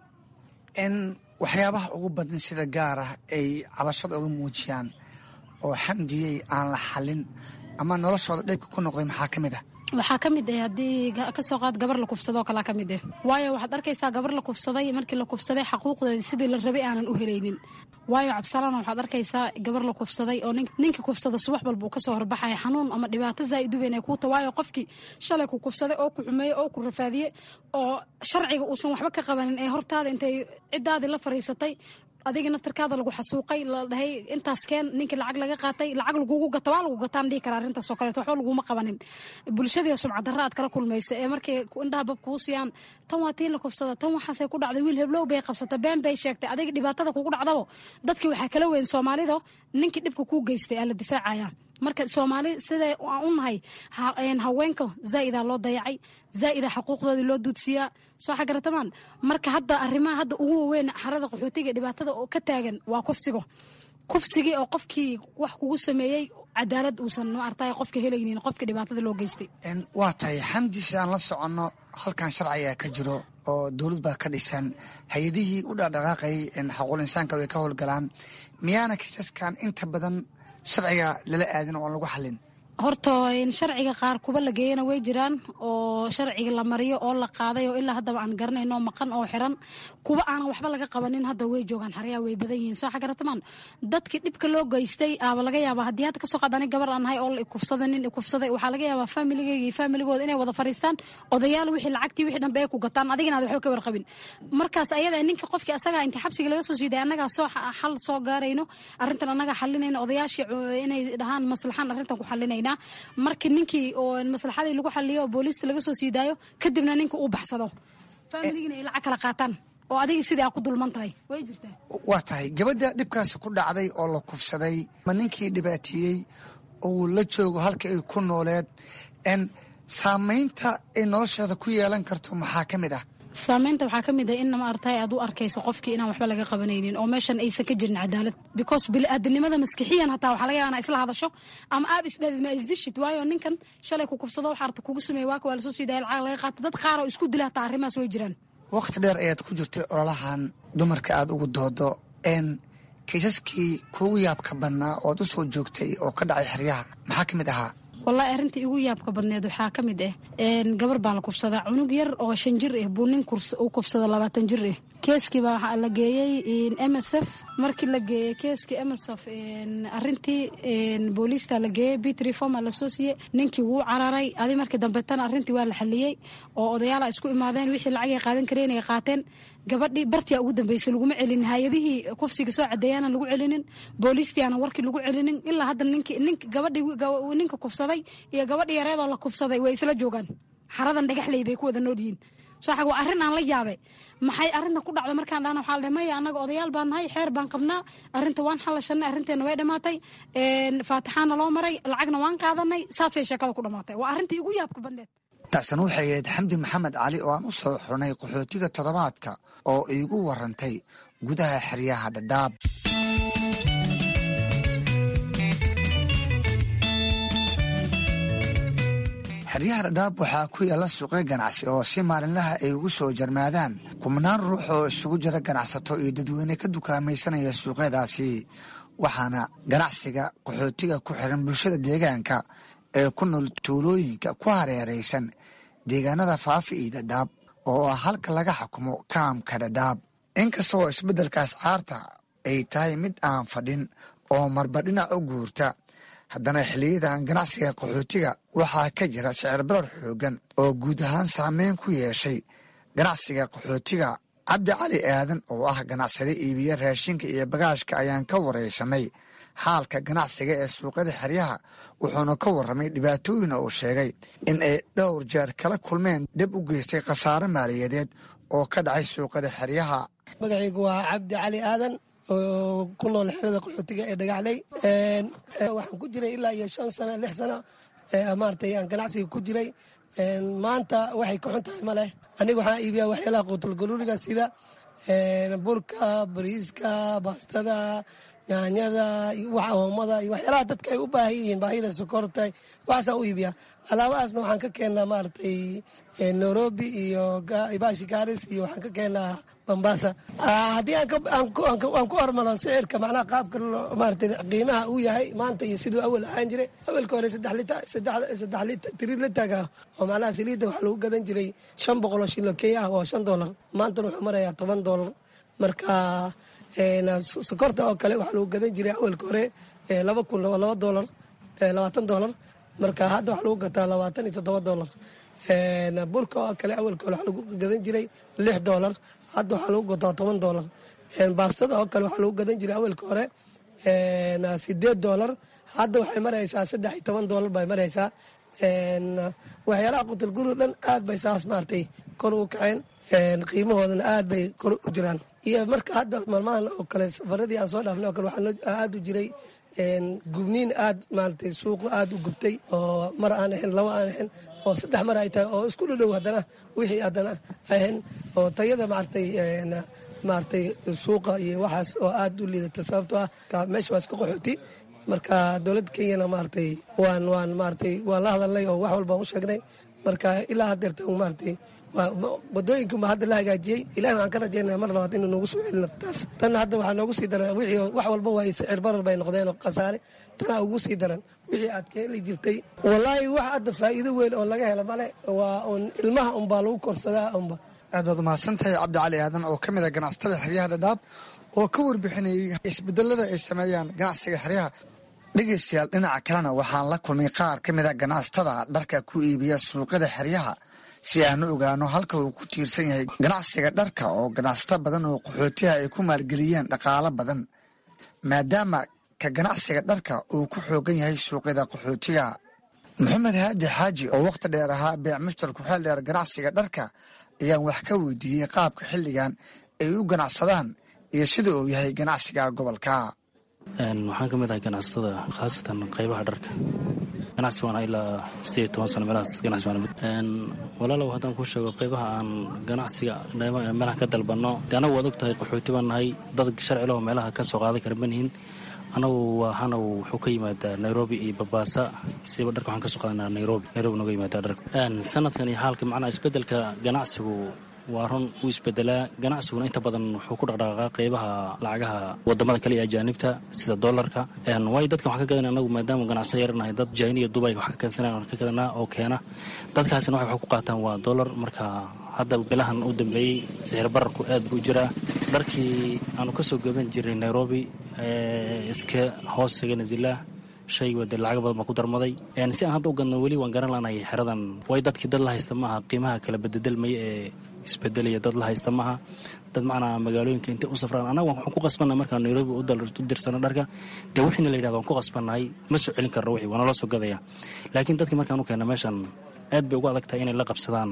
in waxyaabaha ugu badan sida gaar ah ay cabashada uga muujiyaan oo xamdiyey aan la xalin ama noloshooda dheybka ku noqday maxaa ka mid ah waxaa ka mid ah haddii kasoo qaad gabar la kufsadoo kalaa ka mid ah waayo waxaad arkaysaa gabar la kufsaday markii la kufsaday xaquuqdeeda sidii la rabay aanan u helaynin waayo cabsalana waxaad arkaysaa gabar la kufsaday oo ninka kufsada subax walba uu kasoo horbaxaya xanuun ama dhibaato zaa'idu weyn ay kuuta waayo qofkii shalay ku kufsaday oo ku xumeeyey oo ku rafaadiyey oo sharciga uusan waxba ka qabanin ee hortaada intay ciddaadii la fariisatay adiga naftarkaada lagu xasuuqay la dhahay intaas keen ninkii lacag laga qaatay lacag lagugu gata waa lagu gataan dhihi kara arrintaasoo kaleeto waxba laguma qabanin bulshadii sumcadarra aad kala kulmaysa ee markay indhaha bab kuu siiyaan tan waa tii la kufsada tan waxaasay ku dhacday wiil heblow bay qabsata been bay sheegtay adiga dhibaatada kugu dhacdabo dadkii waxaa kala weyn soomaalida ninkii dhibka kuu geystay aa la difaacaya marka soomaali siday aan u nahay haweenka zaa'idaa loo dayacay zaa'ida xuquuqdoodii loo duudsiyaa soo xagaratamaan marka hadda arrimaha hadda ugu waaweyn xarada qaxootiga dhibaatada oo ka taagan waa kufsigo kufsigii oo qofkii wax kugu sameeyey cadaalad uusan maartay qofka helaynin qofka dhibaatada loo geystay waa tahay xamdi si aan la soconno halkan sharci ayaa ka jiro oo dowlad baa ka dhisan hay-adihii u dhaqdhaqaaqayay xaquul insaanka way ka howlgalaan miyaana kiisaskan inta badan sharciga lala aadin oo aan lagu xalin horta sharciga qaar kuba la geeyana way jiraan oo sharciga la mariyo oo la qaaday oo ilaa haddaba aan garanayno maqan oo xiran kuba aanan waxba laga qabanin hadda way joogaan xaryaa way badan yihiin soo xagaratamaan dadkii dhibka loo geystay aaba laga yaabaa haddii hadda kasoo qaad ani gabar aan nahay oo la ikufsada nin ikufsaday waxaa laga yaabaa familigeyga iyo familigooda inay wada fariistaan odayaal wixii lacagtii wixii dhanbe ay ku gataan adigina aad waxba ka warqabin markaas ayada ninka qofkii asagaa inta xabsiga laga soo siiday annagaa soo xal soo gaarayno arrintan annagaa xalinayna odayaashii inay dhahaan maslaxaan arrintan ku xalinayna markii ninkii oo maslaxadii lagu xaliyo oo booliista laga soo siidaayo kadibna ninka uu baxsado familigina ay lacag kala qaataan oo adiga sidii aa ku dulman tahay way jirtaa waa tahay gabadha dhibkaasi ku dhacday oo la kufsaday ma ninkii dhibaateeyey uu la joogo halka ay ku nooleed n saamaynta ay nolosheeda ku yeelan karto maxaa ka mid ah saamaynta waxaa ka mid ah in maartay aad u arkayso qofkii inaan waxba laga qabanaynin oo meeshan aysan ka jirin cadaalad because bili-aadanimada maskixiyan hataa waxaa laga yaaba inaa isla hadasho ama aab isdhaadid ma isdishid waayo ninkan shalay ku kufsado waxaa arta kugu sameeye waaka waa lasoo siidaya lacag laga qaata dad qaar oo isku dila hataa arrimahaas way jiraan wakhti dheer ayaad ku jirtay ololahan dumarka aada ugu doodo n kiisaskii kuugu yaabka badnaa ood u soo joogtay oo ka dhacay xeryaha maxaa ka mid ahaa wallahi arrintii igu yaabka badneed waxaa ka mid ah gabar baa la kufsadaa cunug yar oo shan jir ah buu nin u kufsada labaatan jir ah keeskii baa waxaa la geeyey m s f markii la geeyey keeskii m s f arrintii booliista la geeyey bit reforma lasoo siiyey ninkii wuu cararay adi markii dambetana arrintii waa la xaliyey oo odayaala isku imaadeen wixii lacagay qaadan kareen ay qaateen gabadhii bartiyaa ugu dambeysay laguma celinin hay-adihii kufsiga soo cadeeyaanan lagu celinin booliistiaana warkii lagu celinin ilaa hadda nink gabadhii ninka kufsaday iyo gabadhii yareedoo la kufsaday way isla joogaan xaradan dhagaxley bay ku wada nool yihiin sooxag waa arrin aan la yaabay maxay arrinta ku dhacda markaan dhahna waxaa la dhahay maya annaga odayaal baan nahay xeer baan qabnaa arrinta waan xalashanay arrinteena way dhammaatay faatixaana loo maray lacagna waan qaadanay saasay sheekada ku dhammaatay waa arrintii ugu yaabka badneed taasina waxay ahayd xamdi maxamed cali oo aan u soo xurnay qaxootiga toddobaadka oo iigu warantay gudaha xeryaha dhadhaab xeryaha dhadhaab waxaa ku yaalla suuqyo ganacsi oo si maalinlaha ay ugu soo jarmaadaan kubnaan ruux oo isugu jira ganacsato iyo dadweyne ka dukaamaysanaya suuqyadaasi waxaana ganacsiga qaxootiga ku xiran bulshada deegaanka ee ku nool tuulooyinka ku hareeraysan deegaanada faafi iyo dhadhaab oo ah halka laga xukumo kaamka dhadhaab inkasta oo isbeddelkaas caarta ay tahay mid aan fadhin oo marba dhinac u guurta haddana xiliyadan ganacsiga qaxootiga waxaa ka jira sicir barar xoogan oo guud ahaan saameyn ku yeeshay ganacsiga qaxootiga cabdi cali aadan oo ah ganacsade iibiya raashinka iyo bagaashka ayaan ka waraysanay xaalka ganacsiga ee suuqyada xeryaha wuxuuna ka warramay dhibaatooyina uu sheegay in ay dhowr jeer kala kulmeen dib u geystay khasaare maaliyadeed oo ka dhacay suuqyada xeryaha magacaygu waa cabdi cali aadan oo ku nool xerada qaxootiga ee dhagaxley waxaan ku jiray ilaa iyo shan sano lix sano maaragtay aan ganacsiga ku jiray maanta waxay ka xun tahay ma leh aniga waxaan iibiyaa waxyaalaha quutulgaluuliga sida burka bariiska baastada yaanyada oomada iyo waxyaalaha dadka ay u baahan yihiin baahida sokorta waxaasaan u iibiyaa alaabahaasna waxaan ka keennaa maaragtay nairobi iyo bashi garis iyo waxaan ka keennaa bambasa haddii aan ku hormaro sicirka macnaha qaabka maarata qiimaha uu yahay maanta iyo siduu awal ahaan jiray awalka hore saddex tiri litaga oo macnaha saliidda waxaa lagu gadan jiray shan boqol oo shilo key ah waa shan doolar maantana wuxuu marayaa toban doolar marka sokorta oo kale waxaa lagu gadan jiray awalka hore laba kun laba doolar labaatan doolar marka hadda waxaa lagu gataa labaatan iyo toddoba doolar burka oo kale awalka hore waxaa lagu gadan jiray lix doolar hadda waxaa lagu gataa toban doolar baastada oo kale waxaa lagu gadan jiray awalka hore sideed doolar hadda waxay maraysaa saddex iyo toban doolar bay maraysaa waxyaalaha qutalguru dhan aad bay saas maaragtay kor u kaceen qiimahoodana aad bay kor u jiraan iyo marka hadda maalmahan oo kale safaradii aan soo dhaafnay oo kale waxaa aad u jiray gubniin aad maaragtay suuqu aad u gubtay oo mar aan ahayn laba aan ahayn oo saddex mar ay tahay oo isku dhadhow haddana wixii haddana ahayn oo tayada maaragtay maaragtay suuqa iyo waxaas oo aad u liidata sababtoo ah meesha waa iska qaxooti marka dowladda kenyana maaragtay waan waan maaragtay waan la hadalnay oo wax walbaan u sheegnay marka ilaa haddeerta maaragtay wadooyinka hadda la hagaajiyey ilahi waxaan ka rajaynaya mar labaad inuu noogu soo celino taas tanna hadda waxaa noogu sii daran wixii wax walba waa sicir barar bay noqdeen oo khasaare tanaa ugu sii daran wixii aad ka heli jirtay wallaahi wax hadda faa'iido weyn oo laga helo male waa un ilmaha unbaa lagu korsadaa unba aad baad umahadsan tahay cabdi cali aadan oo ka mid a ganacsatada xeryaha dhadhaab oo ka warbixinayay isbedelada ay sameeyaan ganacsiga xeryaha dhegeystayaal dhinaca kalena waxaan la kulmay qaar ka mid a ganacsatada dharka ku iibiya suuqyada xeryaha si aan u ogaano halka uu ku tiirsan yahay ganacsiga dharka oo ganacsato badan oo qaxootiha ay ku maalgeliyeen dhaqaalo badan maadaama ka ganacsiga dharka uu ku xoogan yahay suuqyada qaxootiga maxamed haadi xaaji oo wakhti dheer ahaa beec mushtar ku-xeel dheer ganacsiga dharka ayaan wax ka weydiiyey qaabka xilligan ay u ganacsadaan iyo sida uu yahay ganacsiga gobolka waxaan ka mid ahay ganacsatada khaasatan qaybaha dharka ganacsi waan ilaa sideed toban sano meelahaas ganacsi waan walaalow haddaan kuu sheego qaybaha aan ganacsiga meelaha ka dalbanno dee anagu waad og tahay qaxooti baan nahay dad sharcilaho meelaha ka soo qaadan kara manihin anagu waxaana wuxuu ka yimaadaa nairobi iyo babaasa siba dharka waxaan ka soo qaadanaa nairobi nairobi nooga yimaadaa dharka sanadkan iyo xaalka macnaha isbeddelka ganacsigu waa run uu isbedelaa ganacsiguna inta badan wuxuu ku dhaqdhaqaaqaa qeybaha lacagaha wadamada kale iyo ajaanibta sida dolarka waayo dadkan waxaan ka gadanay anagu maadaama ganacsa yaranahay dad jina iyo dubay wax ka keensanaa ka gadanaa oo keena dadkaasina waxay wax ku qaataan waa dolar marka hadda bilahan u dambeeyey sixir bararku aad buu jiraa dharkii aanu ka soo gadan jirnay nairobi iska hoos taga nazilah shayga wade lacaga badan baa ku darmaday si aan hadda u gadno weli waan garan laanahay xeradan way dadkii dad la haysta maaha qiimaha kala bededelmaya ee isbedelaya dad la haysta maaha dad macnaa magaalooyinka intay u safraan annaga waxaan ku qasbannahay markaan nairobi u dirsano dharka dee wixiina la yidhahda waan ku qasbannahay ma soo celin karno wixii waa nala soo gadaya laakiin dadkii markaan u keenna meeshan aad bay ugu adag tahay inay la qabsadaan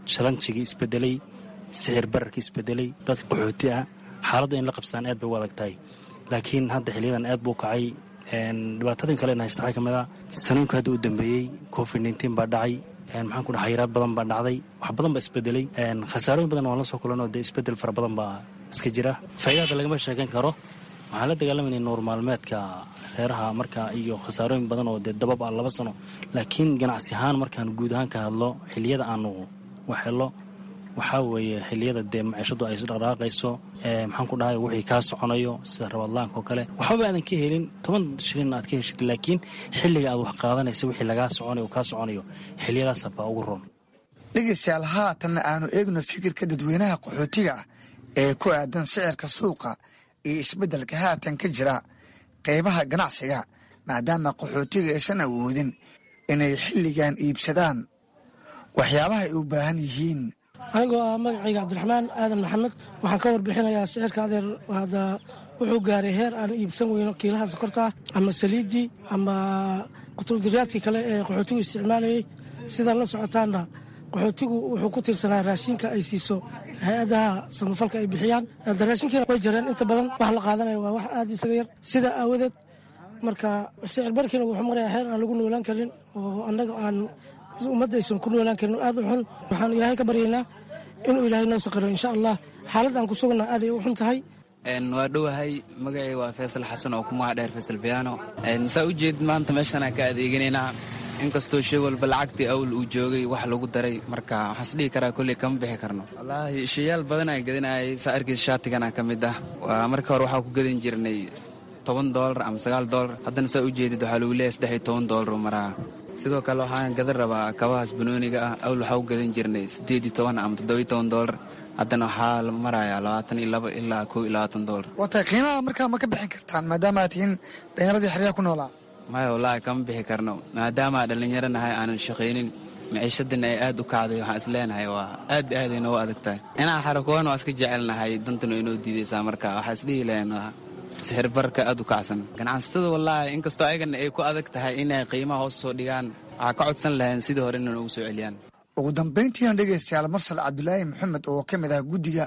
shalanjigii isbedelay sixir bararkii isbedelay dad qaxooti ah xaaladdu in la qabsaan aad bay u adag tahay laakiin hadda xiliyadan aad buu kacay dhibaatadin kale haysta waxaa ka mid a saniinku hadda u dambeeyey covid nteen baa dhacay maxaan ku dhaha xayiraad badan baa dhacday wax badan baa isbedelay khasaarooyin badan waan la soo kulanoo dee isbedel fara badan baa iska jira faa'iidada lagama sheekan karo waxaan la dagaalamayna noor maalmeedka reeraha marka iyo khasaarooyin badan oo dee dabab ah laba sano laakiin ganacsi ahaan markaan guud ahaan ka hadlo xiliyada aanu wax helo waxaa weeye xiliyada dee maciishadu ay isdhaqdhaqaaqayso maxaan ku dhahay wixii kaa soconayo sida rabadlaanka oo kale waxbaba aadan ka helin toban shilin aad ka heshid laakiin xilliga aad wax qaadanaysa wixii lagaa soconayo kaa soconayo xiliyadaasa baa ugu roon dhegaystayaal haatanna aanu eegno fikirka dadweynaha qaxootiga ah ee ku aadan sicirka suuqa iyo isbeddelka haatan ka jira qaybaha ganacsiga maadaama qaxootiga aysan awoodin inay xilligan iibsadaan waxyaabaha ay u baahan yihiin anigoo ah magacayga cabdiraxmaan aadan maxamed waxaan ka warbixinayaa sicirka adeer hadda wuxuu gaaray heer aan iibsan weyno kiilaha sokorta ama saliiddii ama qutuldiraadkii kale ee qaxootigu isticmaalayay sidaa la socotaanna qaxootigu wuxuu ku tiirsanaa raashinka ay siiso hay-adaha samafalka ay bixiyaan raashinkiina way jareen inta badan wax la qaadanaya waa wax aad isaga yar sidaa aawadeed marka sicir barkiina wuxuu marayaa heer aan lagu noolaan karin oo annaga aan ummadda aysan ku noolaan karin aad u xun waxaan ilaahay ka baryaynaa inuu ilaahay noo saqiro insha allah xaalad aan ku suganna aaday u xun tahay waa dhowahay magacay waa faysal xasan oo ku magac dheer faysal biyaano saa u jeed maanta meeshanaan ka adeeganaynaa inkastoo shay walba lacagtii awl uu joogay wax lagu daray marka waxaas dhihi karaa kolley kama bixi karno wallaahi shayaal badan aan gadinayay saa arkiis shaatigana ka mid ah waa marka hore waxaa ku gadan jirnay toban doolar ama sagaal doolar haddana saa u jeedid waxaa lagu leeyahay saddex iyo toban doolar u maraa sidoo kale waxaan gadan rabaa kabahaas banooniga ah awl waxaa u gadan jirnay siddeed iyo toban ama toddoba iyo toban doolar haddana waxaa la marayaa labaatan iyo laba ilaa kow iyo labaatan doolar waa tahay qiimaha markaa ma ka bixin kartaan maadaama aad tihiin dhallinyaradii xeryaha ku noolaa maya wallaahi kama bixi karno maadaama dhallinyaro nahay aanan shaqaynin maciishadana ay aad u kacday waxaan is leenahay waa aad aad ay noogu adag tahay inaan xarakoon waa iska jecelnahay dantanu inoo diidaysaa marka waxaa isdhihi lahayn sixir barka aad u kacsan ganacsatada wallaahi inkastoo ayagana ay ku adag tahay inay qiimaha hoos soo dhigaan waxaa ka codsan lahayn sidii hore inay noogu soo celiyaan ugu dambayntiina dhegaystayaal mursal cabdulaahi maxamed oo ka mid ah guddiga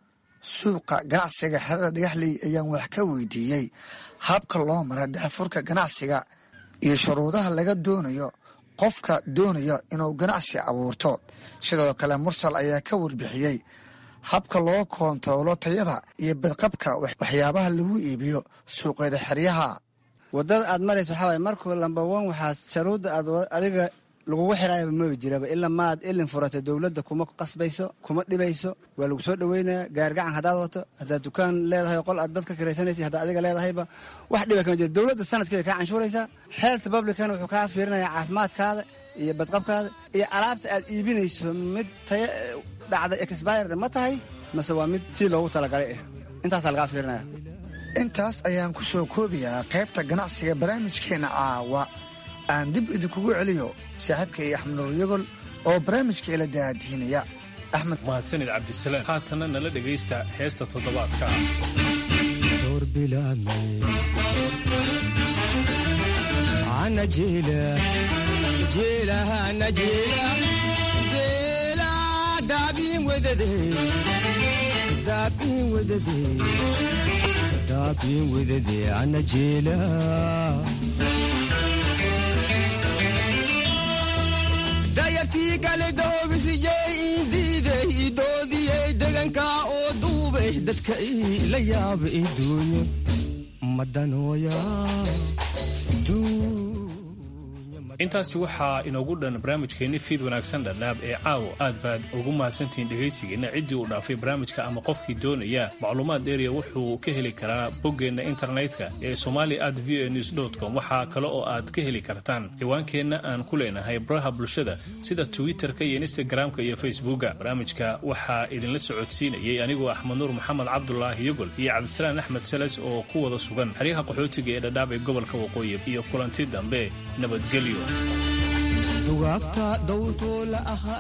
suuqa ganacsiga xerada dhagaxley ayaan wax ka weydiiyey habka loo mara daafurka ganacsiga iyo shuruudaha laga doonayo qofka doonaya inuu ganacsi abuurto sidoo kale mursal ayaa ka warbixiyey habka loo koontaroolo tayada iyo badqabka waxyaabaha lagu iibiyo suuqyada xeryaha wadada aad marayso waxaa waay markuu lambawan waxaa sharuudda aad adiga lagugu xiraayaba maba jiraba ilaa maad ilin furata dowladda kuma qasbayso kuma dhibayso waa lagu soo dhoweynaya gaargacan haddaad wato haddaad dukaan leedahay qol aad dadka kiraysanaysa haddaad adiga leedahayba wax dhiba kama jira dowladda sanadkeeda kaa canshuuraysaa health publican wuxuu kaa fiirinayaa caafimaadkaada iyo badqabkaada iyo alaabta aad iibinayso mid taya dhacda exbird ma tahay mase waa mid si loogu talagalay ah intaasaa lagaa fiirinaya intaas ayaan ku soo koobayaa qaybta ganacsiga barnaamijkeenna caawa aan dib idinkugu celiyo saaxiibkay axmed nuur yagol oo barnaamijka ila daadiinaya axmed mahadsanid cabdisalaam haatanna nala dhegaysta heesta toddobaadka dayartii kale dahoobisiyey iindiiday idoodiyey degankaa oo duubay dadka ila yaaba iduunyo madanooya intaasi waxaa inoogu dhan barnaamijkeenni fiid wanaagsan dhadhaab ee caawo aad baad ugu mahadsantihiin dhegaysigeenna ciddii uu dhaafay barnaamijka ama qofkii doonaya macluumaad dheeriya wuxuu ka heli karaa boggeenna internetka ee somali at v a news com waxaa kale oo aad ka heli kartaan ciwaankeenna aan ku leenahay baraha bulshada sida twitterka iyo instagramka iyo facebooka barnaamijka waxaa idinla socodsiinayay anigoo axmed nuur maxamed cabdulaahi yogol iyo cabdisalaan axmed sales oo ku wada sugan xeryaha qaxootiga ee dhadhaab ee gobolka waqooyi iyo kulanti dambe nabadgelyo dugaagta dawrtoo la aha